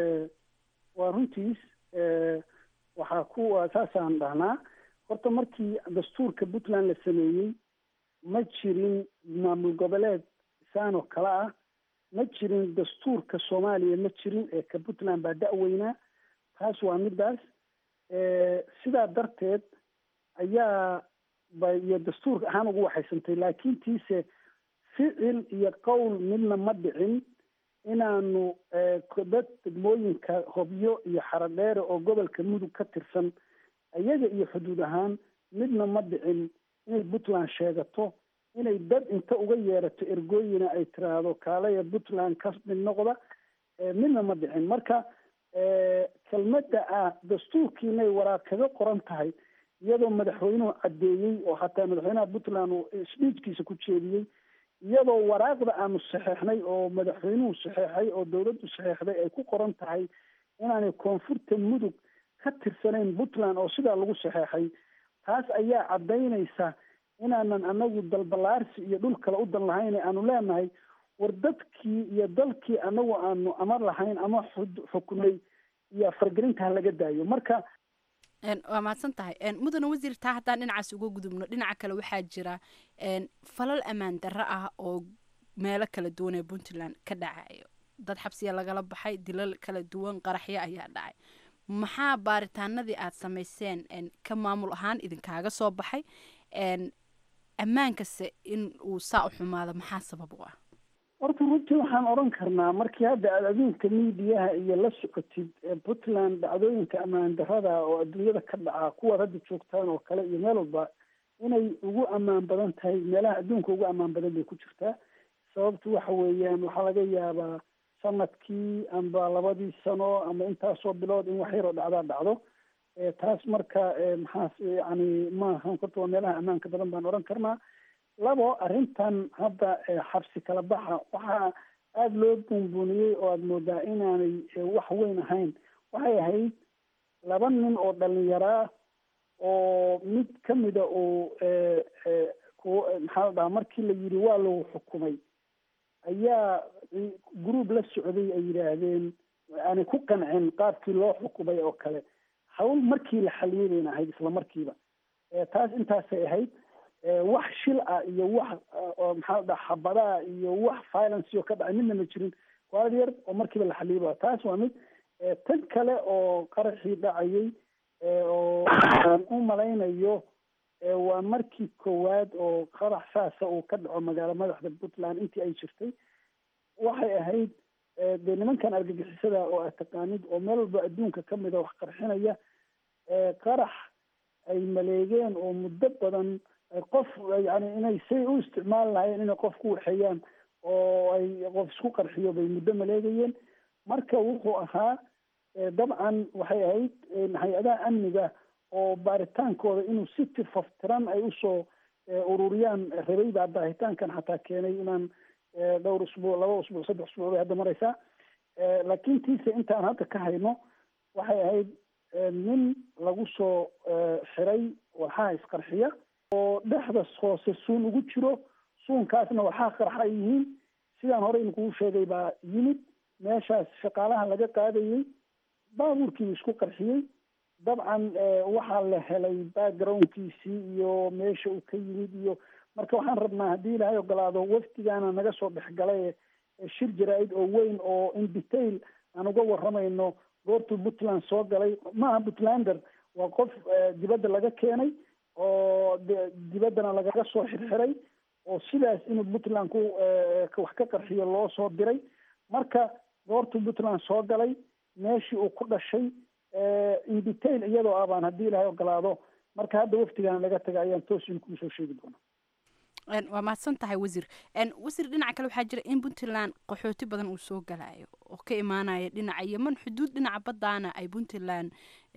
waa runtiis waxaa kuwa saasaan dhahnaa horta markii dastuurka puntland la sameeyey ma jirin maamul goboleed saanoo kale ah ma jirin dastuurka soomaaliya ma jirin ee ka puntland baa da-weynaa taas waa midaas sidaa darteed ayaa ba iyo dastuurka ahaan ugu waxaysantay laakiin tiise ficil iyo qowl midna ma dhicin inaanu dad degmooyinka hobyo iyo xaradheere oo gobolka mudug ka tirsan iyaga iyo xuduud ahaan midna ma dhicin inay puntland sheegato inay dad inta uga yeerato ergooyina ay tiraahdo kaalaya puntland ka mid noqda midna ma dhicin marka kelmadda ah dastuurkiinay waraaq kaga qoran tahay iyadoo madaxweynuhu caddeeyey oo hataa madaxweynaha puntland uu sbiijkiisa ku jeediyey iyadoo waraaqda aanu saxeexnay oo madaxweynuhu saxeexay oo dawladdu saxeexday ay ku qoran tahay inaanay koonfurta mudug ka tirsanayn puntland oo sidaa lagu saxeexay taas ayaa caddaynaysa inaanan anagu dalbalaarsi iyo dhul kale u dan lahayn aanu leenahay war dadkii iyo dalkii anagu aanu amar lahayn ama xukunay iyo fargelinta ha laga daayo marka waa mahadsan tahay mudane wasiir taa haddaan dhinacaas uga gudubno dhinaca kale waxaa jira falal ammaan darro ah oo meelo kala duwan ee puntland ka dhacayo dad xabsiya lagala baxay dilal kala duwan qaraxyo ayaa dhacay maxaa baaritaanadii aad samayseen ka maamul ahaan idinkaaga soo baxay ammaankase in uu saa u xumaado maxaa sabab u ah horta runtii waxaan odhan karnaa markii hadda aad adduunka miidiyaha iyo la socotid puntland dhacdooyinka ammaan darada oo adduunyada ka dhaca kuwaad hadda joogtaan oo kale iyo meel walba inay ugu ammaan badan tahay meelaha adduunka ugu ammaan badan bay ku jirtaa sababtu waxa weeyaan waxaa laga yaabaa sanadkii amba labadii sano ama intaasoo bilood in wax yaroo dhacdaa dhacdo taas marka maxaas yani maaha horta waa meelaha ammaanka badan baan odhan karnaa labo arrintan hadda xabsi kala baxa waxaa aada loo buunbuuniyey oo aada moodaa inaanay wax weyn ahayn waxay ahayd laba nin oo dhalinyaraa oo mid kamida uu maxaa la dhahaa markii la yidhi waa lagu xukumay ayaa group la socday ay yidhaahdeen aanay ku qancin qaabkii loo xukumay oo kale hawl markii la xaliyey bayna ahayd isla markiiba taas intaasay ahayd wax shil ah iyo wax maxaa la dhaha xabadaha iyo wax violence oo ka dhacay midna ma jirin waalad yar oo markiiba la xaliyey ba taas waa mid tan kale oo qaraxii dhacayay oo aan u malaynayo waa markii koowaad oo qarax saasa uu ka dhaco magaalo madaxda puntland intii ay jirtay waxay ahayd dee nimankan argagixisada oo aad taqaanid oo meel walba adduunka kamida wax qarxinaya qarax ay maleegeen oo muddo badan qof yani inay say u isticmaali lahayen inay qof ku waxeeyaan oo ay qof isku qarxiyo bay muddo maleegayeen marka wuxuu ahaa dabcan waxay ahayd hay-adaha amniga oo baaritaankooda inuu si tifaftiran ay usoo ururiyaan rabay baa baaritaankan xataa keenay inaan dhowr usbuuc laba usbuuc saddex usbuuc bay hadda mareysaa laakiin tiise intaan hadda ka hayno waxay ahayd nin lagu soo xiray walxaha isqarxiya oo dhexda hoose suun ugu jiro suunkaasna waxaa qarxa ay yihiin sidaan hore idinkugu sheegay baa yimid meeshaas shaqaalaha laga qaadayey baabuurkiibu isku qarxiyey dabcan waxaa la helay backgroundkiisii iyo meesha uu ka yimid iyo marka waxaan rabnaa haddii ilaahay ogolaado wafdigaana naga soo dhexgalay shir jaraa-id oo weyn oo in detail aan uga waramayno goortuu puntland soo galay maaha puntlander waa qof dibadda laga keenay oo dibaddana lagaga soo xirxiray oo sidaas inuu puntland ku wax ka qarxiyo loo soo diray marka goortuu puntland soo galay meeshii uu ku dhashay in detail iyadoo ah baan haddii ilaahay ogolaado marka hadda wafdigaana laga taga ayaan toos in kuu soo sheegi doonaa waa mahadsan tahay wasiir wasiir dhinaca kale waxaa jira in puntland qaxooti badan uu soo galayo oo ka imaanaya dhinaca yeman xuduud dhinaca baddaana ay puntland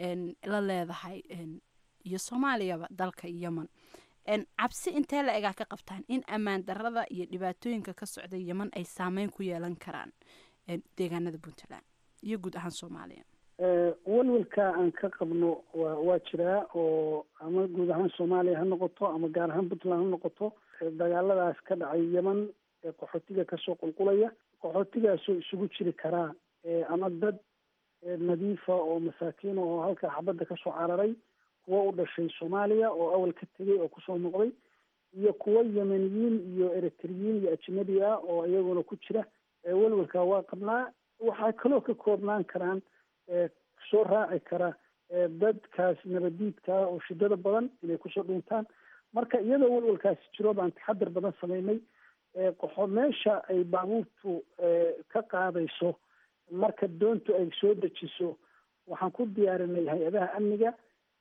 la leedahay iyo soomaaliyaba dalka yeman cabsi intee la egaa ka qabtaan in ammaan darada iyo dhibaatooyinka ka socda yeman ay saameyn ku yeelan karaan deegaanada puntland iyo guud ahaan soomaaliya walwalka aan ka qabno wa waa jiraa oo ama guud ahaan soomaaliya ha noqoto ama gaar ahaan puntland ha noqoto dagaaladaas ka dhacay yeman ee qaxootiga kasoo qulqulaya qaxootigaasoo isugu jiri karaa ama dad nadiifa oo masaakiina oo halka xabadda kasoo cararay kuwo u dhashay soomaaliya oo awal ka tegay oo kusoo noqday iyo kuwo yemeniyiin iyo eritriyiin iyo ajnabi ah oo iyaguna ku jira walwalka waa qabnaa waxaa kaloo ka koobnaan karaan soo raaci kara dadkaas nabadiidka oo shidada badan inay kusoo dhuuntaan marka iyadoo walwalkaasi jiro baan taxadar badan sameynay qoxo meesha ay baabuurtu ka qaadayso marka doontu ay soo dejiso waxaan ku diyaarinay hay-adaha amniga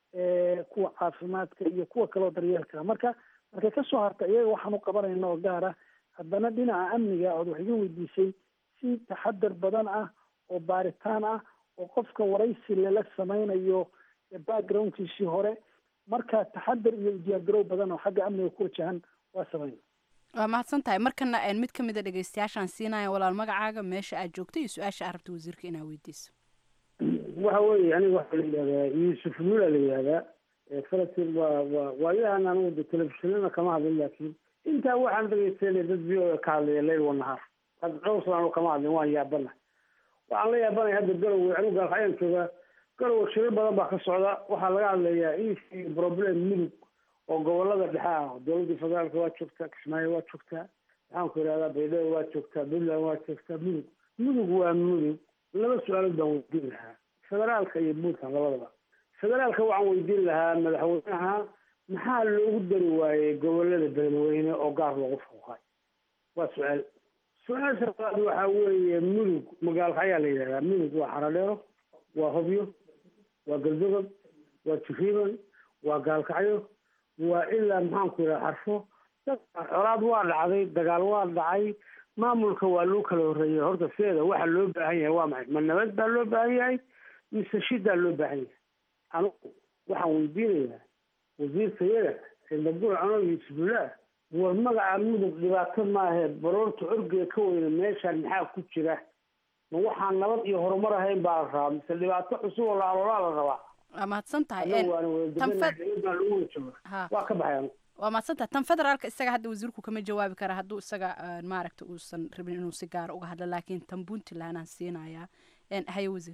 kuwa caafimaadka iyo kuwa kaloo daryeelka marka markay kasoo harta iyaga waxaan u qabanayna oo gaar ah haddana dhinaca amniga ood wax iga weydiisay si taxadar badan ah oo baaritaan ah oo qofka waraysi lala sameynayo backgroundkiisii hore marka taxadar iyo diyaargarow badan oo xagga amniga ku wajahan waa sameyna waa mahadsan tahay markana mid ka mid a dhegeystayaashaan siinaya walaal magacaaga meesha aad joogto iyo su-aasha aad rabta wasiirka inaa weydiiso waxa weeye aniga waxaa la yidhahdaa yuusuf lula la yidhahdaa falastiin waa waa waayahan anigu de telefishinana kama hadlin laakiin intaa waxaan dhegeysanay dad v o ka hadlaya leyl wanahaar had cowslan kama hadlin waan yaabana waxaan la yaabanaya hadda garowe anigu gaalxayaan joogaa garowa shiro badan baa ka socda waxaa laga hadlayaa in problem mudug oo gobolada dhexe ah dowladda federaalka waa joogtaa kismaayo waa joogtaa maxaan ku idhahdaa baydhabo waa joogtaa puntland waa joogtaa mudug mudug waa mudug laba su-aalood baan weydiin lahaa federaalka iyo puntland labadaba federaalka waxaan weydiin lahaa madaxweynaha maxaa loogu dari waayey gobolada beledweyne oo gaar loogu fuuqay waa su-aal su-aasha labaad waxaa weeye mudug magaalka ayaa la yidhahdaa mudug waa xaradheero waa hobyo waa galdogob waa jiriban waa gaalkacyo waa ilaa maxaanku yidhaha xarfo colaad waa dhacday dagaal waa dhacay maamulka waa loo kala horreeyay horta sideeda waxa loo baahan yahay waa maxay ma nabad baa loo baahan yahay mise shidaa loo baahan yahay anugu waxaan weydiinayaa wasiirkayada sindabur anoo yuusufullah war magaca mudug dhibaato maahe baroorta orgee ka weyna meeshaan maxaa ku jira ma waxaan nabad iyo horumar ahayn baa la rabaa mise dhibaato cusub oo laaloolaa la rabaa waa mahadsan tahay anagu waana wadadeganaa baa lagu wajaba ha waa ka baxay anigu waa mahadsan tahay tan federaalka isaga hadda wasiirku kama jawaabi kara hadduu isaga eh, maaragta uusan rabin inuu si gaara uga hadlo laakiin tan puntland aan siinayaa En, haye wasiir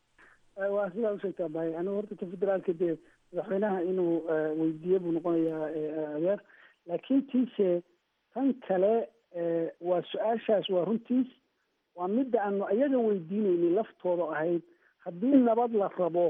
waa sidaa usheegtaa bahay anigu horta ka federaalka dee madaxweynaha inuu eh, weydiiyo buu noqonayaa eh, adeer laakiin tiise tan kale eh, waa su-aashaas waa runtiis waa midda aanu iyaga weydiinayni laftooda ahayd haddii nabad la rabo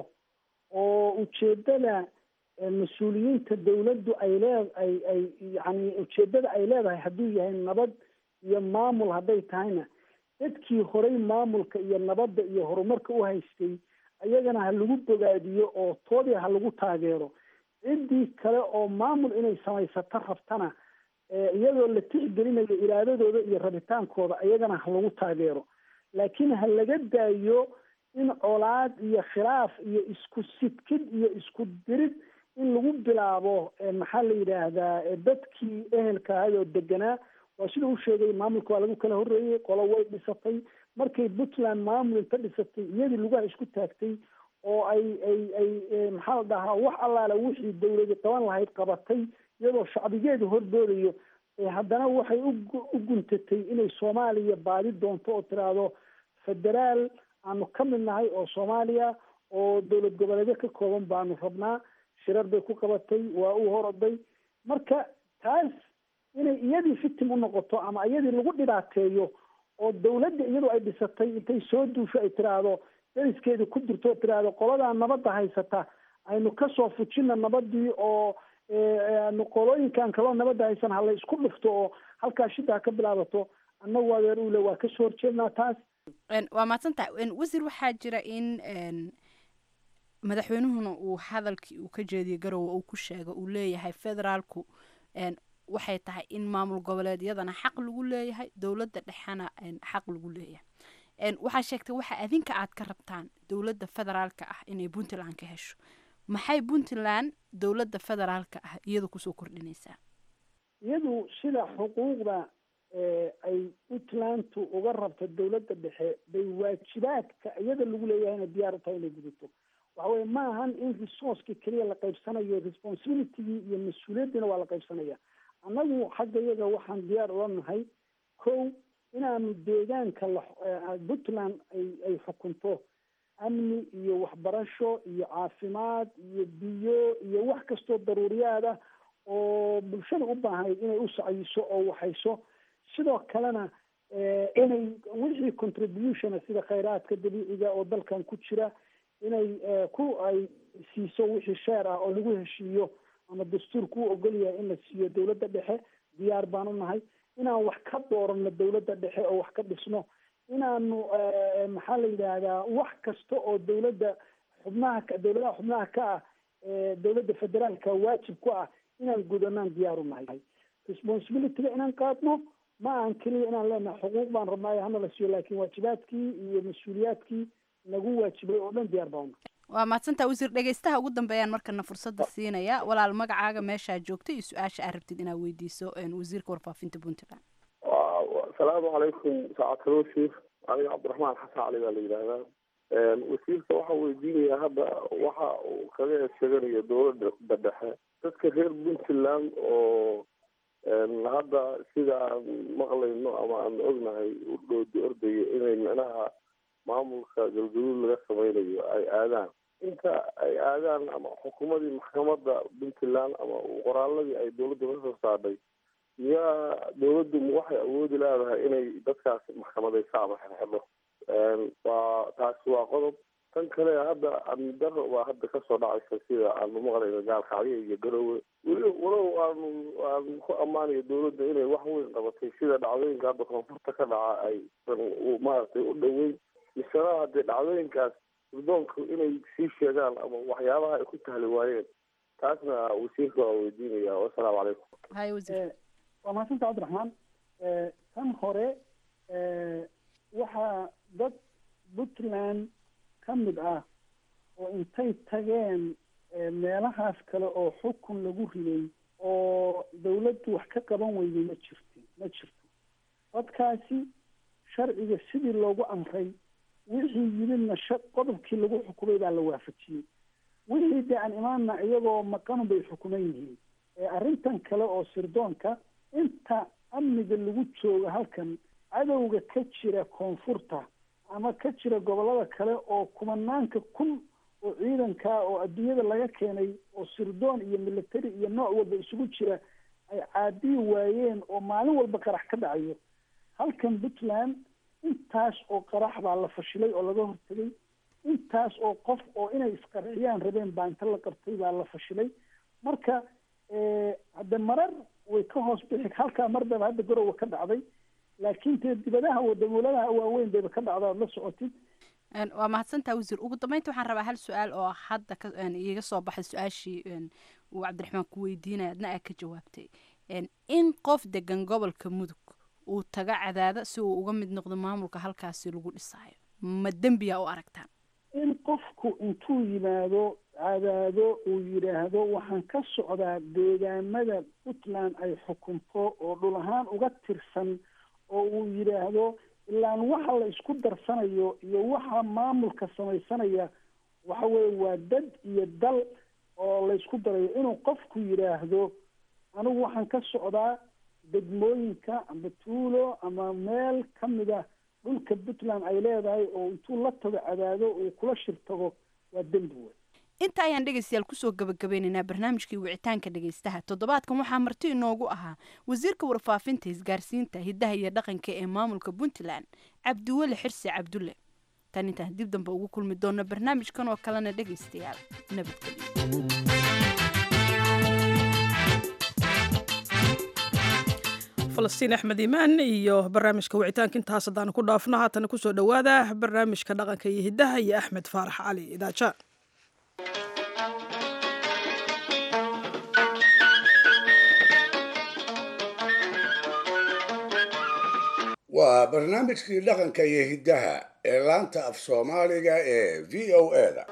oo ujeedada eh, mas-uuliyiinta dawladdu ay lee ay ay yani ujeedada ay leedahay hadduu yahay nabad iyo maamul hadday tahayna dadkii horay maamulka iyo nabadda iyo horumarka u haystay ayagana ha lagu bogaadiyo oo toodii ha lagu taageero ciddii kale oo maamul inay samaysato rabtana eh, iyadoo la tixgelinayo iraadadooda iyo rabitaankooda ayagana ha lagu taageero laakiin ha laga daayo in colaad iyo khilaaf iyo isku sidkid iyo isku dirid in lagu bilaabo eh, maxaa la yidhaahdaa eh, dadkii ehelka ahay oo deganaa waa sida u sheegay maamulka waa lagu kala horreeyey qolo way dhisatay markay puntland maamul inta dhisatay iyadii lugaha isku taagtay oo ay ay ay eh, maxaa la dhahaa wax allaala wixii dawladi qaban lahayd qabatay iyadoo shacbigeedu hordoodayo eh, haddana waxay ugu- u guntatay inay soomaaliya baadi doonto oo tiraahdo federaal aanu ka mid nahay oo soomaaliya oo dowlad goboleedyo ka kooban baanu rabnaa shirar bay ku qabatay waa u horoday marka taas inay iyadii fitim u noqoto ama iyadii lagu dhibaateeyo oo dawladda iyadoo ay dhisatay intay soo duusho ay tiraahdo dariskeedii ku jirto oo tiraahdo qoladaa nabadda haysata aynu kasoo fujina nabadii oo eh, aanu qolooyinkan kaloo nabadda haysan ha la isku dhufto oo halkaa shida ha ka bilaabato annagu adeer ule waa kasoo horjeednaa taas En, waa mahadsan tahay En, wasiir waxaa jira in en, madaxweynuhuna uu hadalkii uu ka jeediyey garowe uu ku sheego uu leeyahay federaalku en, waxay tahay in maamul goboleedyadana xaq lagu leeyahay dowladda dhexena en, xaq lagu leeyahay En, waxaa sheegtay waxa adinka aad ka rabtaan dowladda federaalka ah inay puntland ka hesho maxay puntland dowladda federaalka ah iyadu kusoo kordhinaysaa iyadu sida xuquuqda eh, ay puntlandtu uga rabto dawladda dhexe bay waajibaadka iyada lagu leeyahayna diyaar u tahay inay gudato waxa weye ma ahan in resourceka keliya la qaybsanayo responsibilitygii iyo mas-uuliyaddiina waa la qaybsanaya annagu xagga iyaga waxaan diyaar ula nahay kow inaanu deegaanka la eh, puntland ay ay xukunto amni iyo waxbarasho iyo caafimaad iyo biyo iyo wax kastoo daruuriyaad ah oo bulshada u baahnayd inay u sacyiso oo waxayso sidoo kalena eh, inay wixii contribution sida khayraadka dabiiciga oo dalkan ku jira inay eh, ku ay siiso wixii sheer ah oo lagu heshiiyo ama dastuurku u ogol yahay in la siiyo dawladda dhexe diyaar baan u nahay inaan wax ka dooranno dawladda dhexe oo wax ka dhisno inaanu eh, maxaa la yidhaahdaa wax kasta oo dawladda xubnaha ka dawladaha xubnaha ka ah eh, dawladda federaalka waajib ku ah inaan gudanaan diyaar u nahay responsibilityga inaan qaadno ma ahan keliya inaan leenahay xuquuq baan rabnaayo hana la siiyo laakiin waajibaadkii iyo mas-uuliyaadkii nagu waajibay oo dhan diyaar baan u nahay waa mahadsantaha wasiir dhegeystaha ugu dambeeyaan markana fursadda siinaya walaal magacaaga meeshaa joogta iyo su-aasha aad rabtid inaad weydiiso en, wasiirka warfaafinta puntland asalaamu calaykum saacadkalo wasiir aniga cabdiraxmaan xasan cali baa la yidhaahdaa wasiirka waxaa weydiinaya hadda waxa uu kaga sheeganayo dowladda dhexe dadka reer puntland oo hadda sida aan maqlayno ama aan ognahay u dhoodi ordaya inay micnaha maamulka galgaduud laga sameynayo ay aadaan inta ay aadaan ama xukuumadii maxkamadda puntland ama qoraaladii ay dowladda ka soo saadhay miyaa dowladdu waxay awoodi leedahay inay dadkaas maxkamadaysa ama xirxidho waa taasi waa qodob tan kale hadda amni daro baa hadda kasoo dhacaysa sida aanu maqlayno gaalkacyo iyo garowe weli walow aanu aan ku ammaanayo dowladda inay wax weyn qabatay sida dhacdooyinka hadda koonfurta ka dhaca ay maaragtay u dhoweyn misena haddee dhacdooyinkaas gurdoonku inay sii sheegaan ama waxyaabaha ay ku tahli waayeen taasna wasiirka waa weydiinaya wasalaamu calaykum hay wasiir waa mahadsanta cabdiraxmaan tan hore waxaa dad puntland ka mid ah oo intay tageen meelahaas kale oo xukun lagu riday oo dawladdu wax ka qaban weyday ma jirti ma jirto dadkaasi sharciga sidii loogu amray wixii yimidna sha qodobkii lagu xukumay baa la waafajiyey wixii dee aan imaanna iyagoo maqanu bay xukuman yihiin arrintan kale oo sirdoonka inta amniga lagu joogo halkan cadowga ka jira koonfurta ama ka jira gobollada kale oo kumanaanka kun oo ciidanka oo adduunyada laga keenay oo sirdoon iyo military iyo nooc walba isugu jira ay caadiyi waayeen oo maalin walba qarax ka dhacayo halkan puntland intaas oo qarax baa la fashilay oo laga hortegay intaas oo qof oo inay isqarxiyaan rabeen baa inta la qabtay baa la fashilay marka hadde marar way ka hoos bixi halkaa mar baba hadda garowa ka dhacday laakiin dee dibadaha wadamoladaha waaweyn bayba ka dhacda ad la socotid waa mahadsantaa wasiir ugu dambeynta waxaan rabaa hal su-aal oo hadda ka iiga soo baxay su-aashii uu cabdiraxmaan ku weydiinaya adna aa ka jawaabtay in qof degan gobolka mudug uu taga cadaada si uu uga mid noqdo maamulka halkaasi lagu dhisaayo ma dembiya u aragtaan in qofku intuu yimaado cadaado uu yidhaahdo waxaan ka socdaa deegaamada puntland ay xukunto oo dhul ahaan uga tirsan oo uu yidhaahdo ilaan waxa la isku darsanayo iyo waxa maamulka samaysanaya waxa weeye waa dad iyo dal oo la isku darayo inuu qofku yidhaahdo anigu waxaan ka socdaa degmooyinka ama tuulo ama meel ka mida dhulka puntland ay leedahay oo intuu la tago cadaado uu kula shir tago waa dembi wey inta ayaan dhegaystayaal kusoo gabagabeynaynaa barnaamijkii wicitaanka dhegaystaha toddobaadkan waxaa marti inoogu ahaa wasiirka warfaafinta isgaarsiinta hiddaha iyo dhaqanka ee maamulka puntland cabdiweli xirsi cabdulle tan intaan dib dambe ugu kulmi doona barnaamijkan oo kalena dhegaystayaal nabadgelyo falastiin axmed iimaan iyo barnaamijka wicitaanka intaas haddaanu ku dhaafno haatana kusoo dhowaada barnaamijka dhaqanka iyo hiddaha iyo axmed faarax cali idaaja waa barnaamijkii dhaqanka iyo hiddaha ee laanta af soomaaliga ee v o eda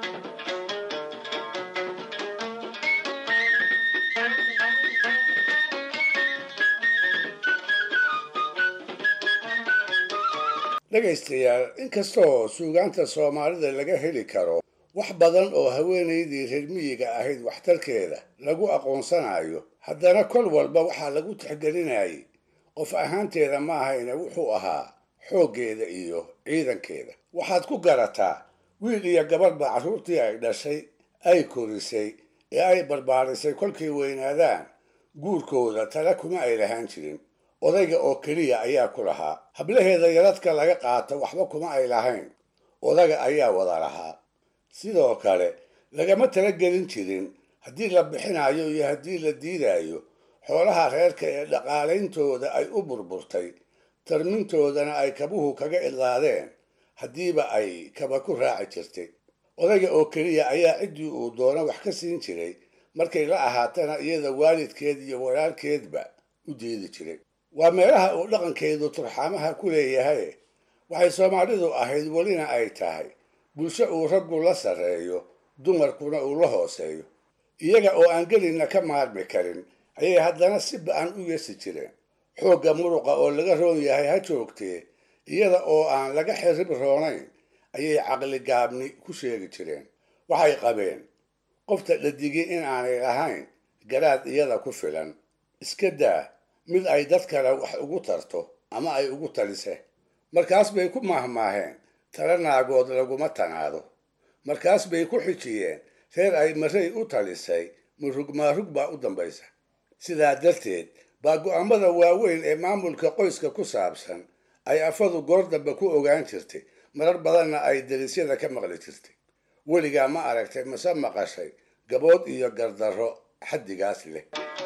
dhegaystayaal inkastoo suugaanta soomaalida laga heli karo wax badan oo haweenaydii reer miyiga ahayd waxtarkeeda lagu aqoonsanayo haddana kol walba waxaa lagu tixgelinayay qof ahaanteeda ma ahayna wuxuu ahaa xooggeeda iyo ciidankeeda waxaad ku garataa wiil iyo gabadhba carruurtii ay dhashay ay korisay ee ay barbaarisay kolkay weynaadaan guurkooda tale kuma ay lahaan jirin odayga oo keliya ayaa ku lahaa hablaheeda yaradka laga qaato waxba kuma ay lahayn odaga ayaa wada lahaa sidoo kale lagama talagelin jirin haddii la bixinayo iyo haddii la diidayo xoolaha reerka ee dhaqaalayntooda ay u burburtay tarmintoodana ay kabuhu kaga idlaadeen haddiiba ay kaba ku raaci jirtay odayga oo keliya ayaa ciddii uu doono wax ka siin jiray markay la ahaatana iyada waalidkeed iyo walaalkeedba u diidi jiray waa meelaha uu dhaqankeedu turxaamaha ku leeyahay waxay soomaalidu ahayd welina ay tahay bulsho uu raggu la sarreeyo dumarkuna uu la hooseeyo iyaga oo aan gelinna ka maarmi karin ayay haddana si ba-an u yeesi jireen xoogga muruqa oo laga roon yahay ha joogtee iyada oo aan laga xirib roonayn ayay caqli gaabni ku sheegi jireen waxay qabeen qofta dhadigii in aanay lahayn garaad iyada ku filan iska daa mid ay dad kale wax ugu tarto ama ay ugu talise markaas bay ku maahmaaheen tala naagood laguma tanaado markaas bay ku xijiyeen reer ay marray u talisay murug maarug baa u dambaysa sidaa darteed baa go'aamada waaweyn ee maamulka qoyska ku saabsan ay afadu goor dambe ku ogaan jirtay marar badanna ay darisyada ka maqli jirtay weligaa ma aragtay mase maqashay gabood iyo gardarro xaddigaas leh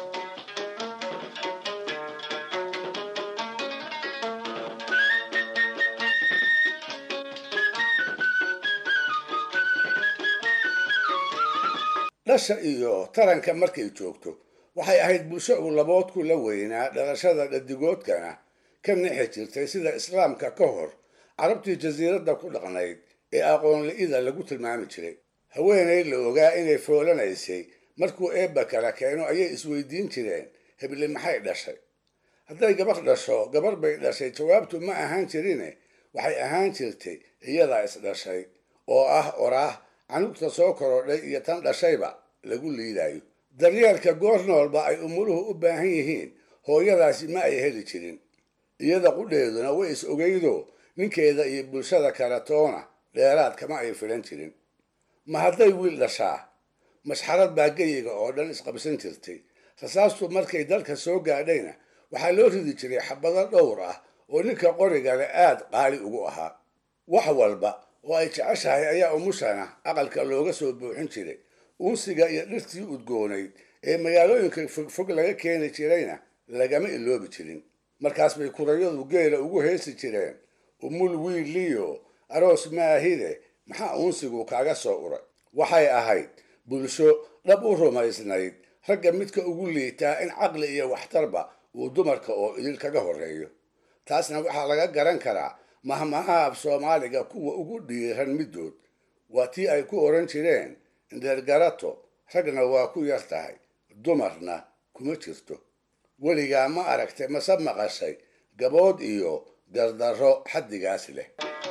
dhasha iyo taranka markay joogto waxay ahayd bulsho uu laboodku la weynaa dhalashada dhadigoodkana ka nixi jirtay sida islaamka ka hor carabtii jasiiradda ku dhaqnayd ee aqoonli'ida lagu tilmaami jiray haweenay la ogaa inay foolanaysay markuu eebba kala keeno ayay isweydiin jireen hebli maxay dhashay hadday gabar dhasho gabar bay dhashay jawaabtu ma ahaan jirine waxay ahaan jirtay iyadaa isdhashay oo ah oraah canugta soo korodhay iyo tan dhashayba lagu liidayo daryeelka goor noolba ay umuruhu u baahan yihiin hooyadaasi ma ay heli jirin iyada qudheeduna way is ogeydo ninkeeda iyo bulshada kale toona dheeraad kama ay filan jirin ma hadday wiil dhashaa mashxarad baa geyiga oo dhan isqabsan jirtay rasaastu markay dalka soo gaadhayna waxaa loo ridi jiray xabado dhowr ah oo ninka qorigale aad qaali ugu ahaa wax walba oo ay jeceshahay ayaa umushana aqalka looga soo buuxin jiray uunsiga iyo dhirtii udgoonayd ee magaalooyinka fogfog laga keeni jirayna lagama iloobi jirin markaas bay kurayadu geela ugu heesi jireen umul wiiliyo aroos maahide maxaa uunsigu kaaga soo uray waxay ahayd bulsho dhab u rumaysnayd ragga midka ugu liitaa in caqli iyo waxtarba uu dumarka oo idil kaga horreeyo taasna waxaa laga garan karaa mahmaha af soomaaliga kuwa ugu dhiiran middood waa tii ay ku odhan jireen indheergarato ragna waa ku yar tahay dumarna kuma jirto weligaa ma aragtay mase maqashay gabood iyo gardarro xaddigaas leh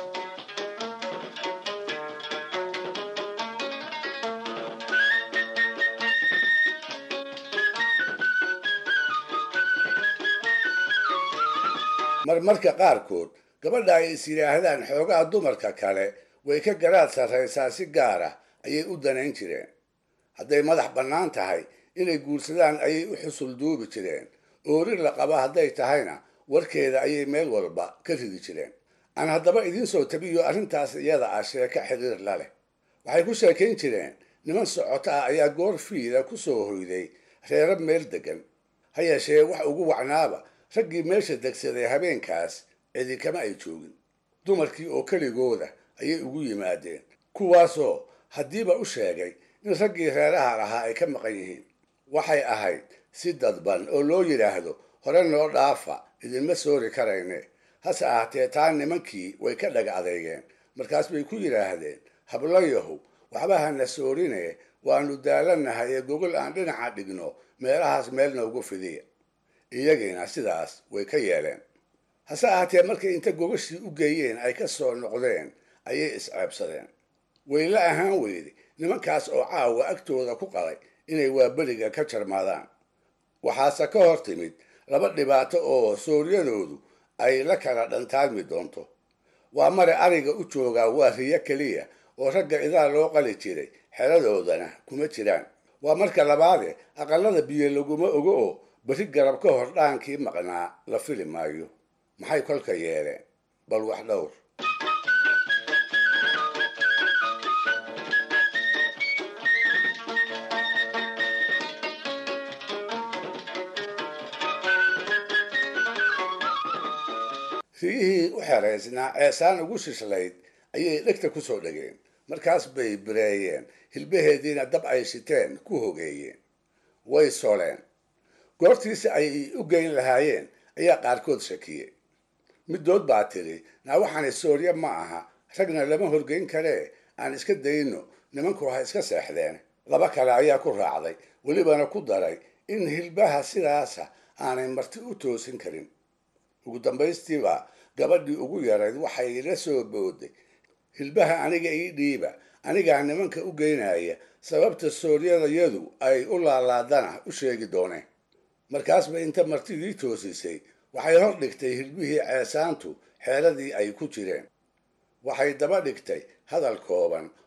marmarka qaarkood gabadha ay is yidhaahdaan xoogaha dumarka kale way ka garaad sarraysaa si gaar ah ayay u danayn jireen hadday madax bannaan tahay inay guursadaan ayay u xusul duubi jireen oorir la qaba hadday tahayna warkeeda ayay meel walba ka ridi jireen aan haddaba idiin soo tabiyo arrintaas iyada ah sheeko xiriir la leh waxay ku sheekayn jireen niman socoto ah ayaa goor fiida ku soo hoyday reero meel deggan ha yeeshee wax ugu wacnaaba raggii meesha degsaday habeenkaas cidi kama ay joogin dumarkii oo keligooda ayay ugu yimaadeen kuwaasoo haddiiba u sheegay in raggii reeraha lahaa ay ka maqan yihiin waxay ahayd si dadban oo loo yidhaahdo hore noo dhaafa idinma soori karayne hase ahaatee taa nimankii way ka dhaga adeygeen markaas bay ku yidhaahdeen hablayahu waxba hana soorine waanu daalanahay ee gogol aan dhinaca dhigno meelahaas meel noogu fidiya iyagiina sidaas way ka yeeleen hase ahaatee markay inta gogashii u geeyeen ay ka soo noqdeen ayay isceebsadeen way la ahaan weyday nimankaas oo caawa agtooda ku qalay inay waaberiga ka jarmaadaan waxaase ka hor timid laba dhibaato oo sooryadoodu ay la kala dhantaadmi doonto waa mare ariga u joogaa waa riyo keliya oo ragga idaa loo qali jiray xeladoodana kuma jiraan waa marka labaade aqalada biyo laguma ogo oo berri garab ka hor dhaankii maqnaa la fili maayo maxay kolka yeeleen bal wax dhowr riyihii u xeraysnaa ceesaan ugu shishlayd ayay dhegta ku soo dhegeen markaas bay bireeyeen hilbaheediina dab ay shiteen ku hogeeyeen way soleen goortiisi ay u geyn lahaayeen ayaa qaarkood shakiyey middood baa tiri naa waxaani soorye ma aha ragna lama horgeyn karee aan iska dayno nimanku ha iska seexdeen laba kale ayaa ku raacday welibana ku daray in hilbaha sidaasa aanay marti u toosin karin ugu dambaystiiba gabadhii ugu yarayd waxay la soo booday hilbaha aniga ii dhiiba anigaa nimanka u geynaya sababta sooryadayadu ay u laalaadana u sheegi dooneen markaasba inta martidii toosisay waxay hor dhigtay hilbihii ceesaantu xeeladii ay ku jireen waxay daba dhigtay hadal kooban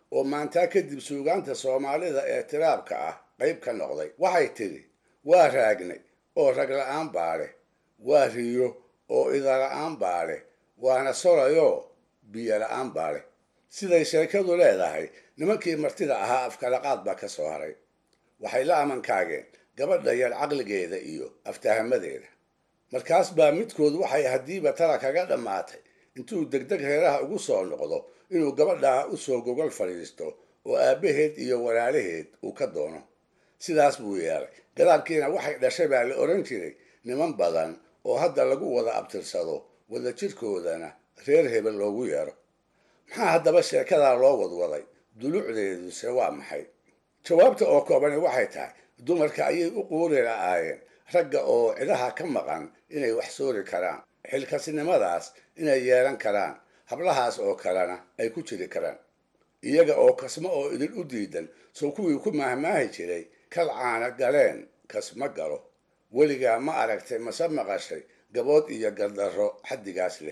oo maantaa kadib suugaanta soomaalida ee tiraabka ah qayb ka noqday waxay tidhi waa raagnay oo rag la-aan baa leh waa riyo oo idala-aan baa leh waana solayoo biyo la-aan baa leh siday sheekadu leedahay nimankii martida ahaa afkalaqaad baa ka soo haray waxay la amankaageen gabadha yar caqligeeda iyo aftahamadeeda markaas baa midkood waxay haddiiba tala kaga dhammaatay intuu degdeg reeraha ugu soo noqdo inuu gabadhaa u soo gogol fadhiisto oo aabbaheed iyo walaalaheed uu ka doono sidaas buu yeelay gadaalkiina waxay dhashay baa la odhan jiray niman badan oo hadda lagu wada abtirsado wada jirkoodana reer hebel loogu yeero maxaa haddaba sheekadaa loo wadwaday dulucdeeduse waa maxay jawaabta oo koobani waxay tahay dumarka ayay u quuri la'aayeen ragga oo cidaha ka maqan inay wax soori karaan xilkasnimadaas inay yeelan karaan hablahaas oo kalena ay ku jiri karaan iyaga oo kasmo oo idin u diidan soo kuwii ku maahmaahi jiray kal caana galeen kasma galo weligaa ma aragtay mase maqashay gabood iyo gardarro xaddigaas leh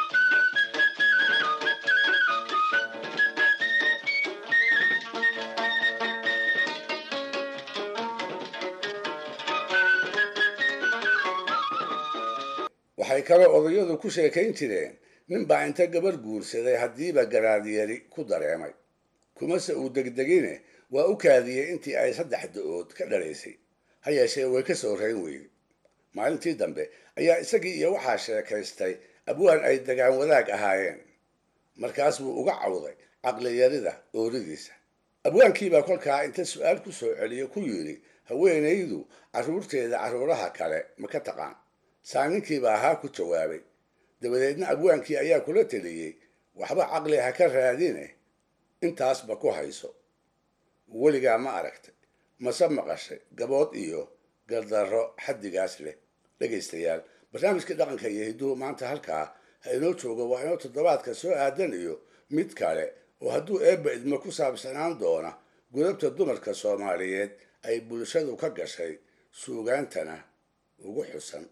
waxay kaloo odayadu ku sheekayn jireen ninbaa inta gabarh guursaday haddiiba garaadyari ku dareemay kumase uu degdegine waa u kaadiyey intii ay saddex da-ood ka dhalaysay ha yeeshee way ka soo rayn weyday maalintii dambe ayaa isagii iyo waxaa sheekaystay abwaan ay dagaan wadaag ahaayeen markaas buu uga cawday caqliyarida ooridiisa abwaankiibaa kolkaa inta su-aal ku soo celiyo ku yidhi haweenaydu carruurteeda carruuraha kale ma ka taqaan saaninkiibaa ahaa ku jawaabay dabadeedna abwaankii ayaa kula teliyey waxba caqli ha ka raadine intaasba ku hayso weligaa ma aragtay mase maqashay gabood iyo gardarro xaddigaas leh dhegaystayaal barnaamijkii dhaqanka iyo hidduhu maanta halkaa ha inoo joogo waa inoo toddobaadka soo aadan iyo mid kale oo hadduu eebba idmo ku saabsanaan doona gudabta dumarka soomaaliyeed ay bulshadu ka gashay suugaantana ugu xusan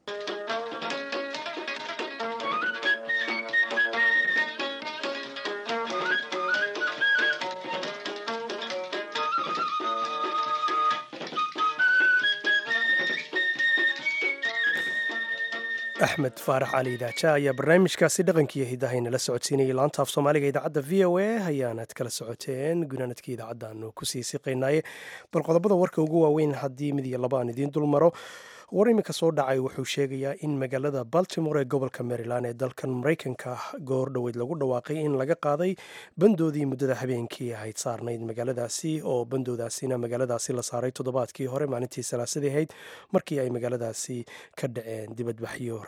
axmed faarax cali idaaja ayaa barnaamijkaasi dhaqankiiyo hidahaynala socodsiinayay laanta af soomaaliga idaacadda v o a ayaanad kala socoteen gunaanadkii idaacaddaanu kusii siqaynaaye bal qodobada warka ugu waaweyn haddii mid iyo laba aan idiin dul maro war iminka soo dhacay wuxuu sheegayaa in magaalada baltimore ee gobolka maryland ee dalkan maraykanka goor dhoweyd lagu dhawaaqay in laga qaaday bandoodii muddada habeenkii ahayd saarnayd magaaladaasi oo bandoodaasina magaaladaasi la saaray toddobaadkii hore maalintii salaasadii ahayd markii ay magaaladaasi ka dhaceen dibadbaxyo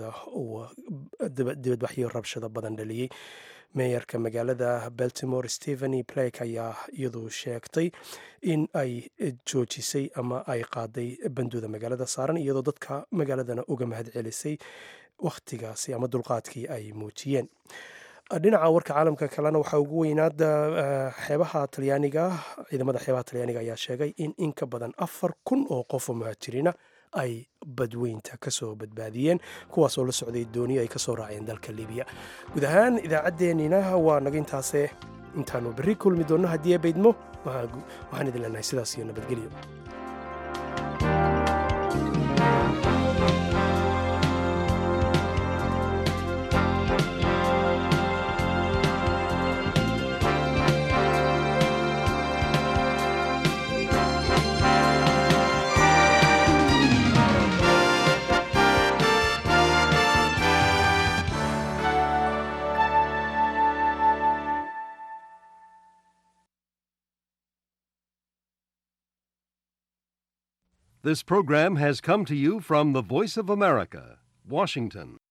dibadbaxyo rabshado badan dhaliyey meeyarka magaalada baltimore stepheny blake ayaa iyadu sheegtay in ay joojisay ama ay qaaday bandooda magaalada saaran iyadoo dadka magaaladana uga mahad celisay wakhtigaasi ama dulqaadkii ay muujiyeen dhinaca warka caalamka kalena waxaa ugu weynaada xeebaha talyaaniga ciidamada xeebaha talyaaniga ayaa sheegay in in ka badan afar kun oo qof oo muhaajiriina ay badweynta kasoo badbaadiyeen kuwaas oo la socday dooniyo ay kasoo raaceen dalka libiya guud ahaan idaacaddeenina waa naga intaase intaanu berri kulmi doonno haddii baydmo waxaan idin leenahay sidaas iyo nabadgelyo This program has come to you from the Voice of America, Washington.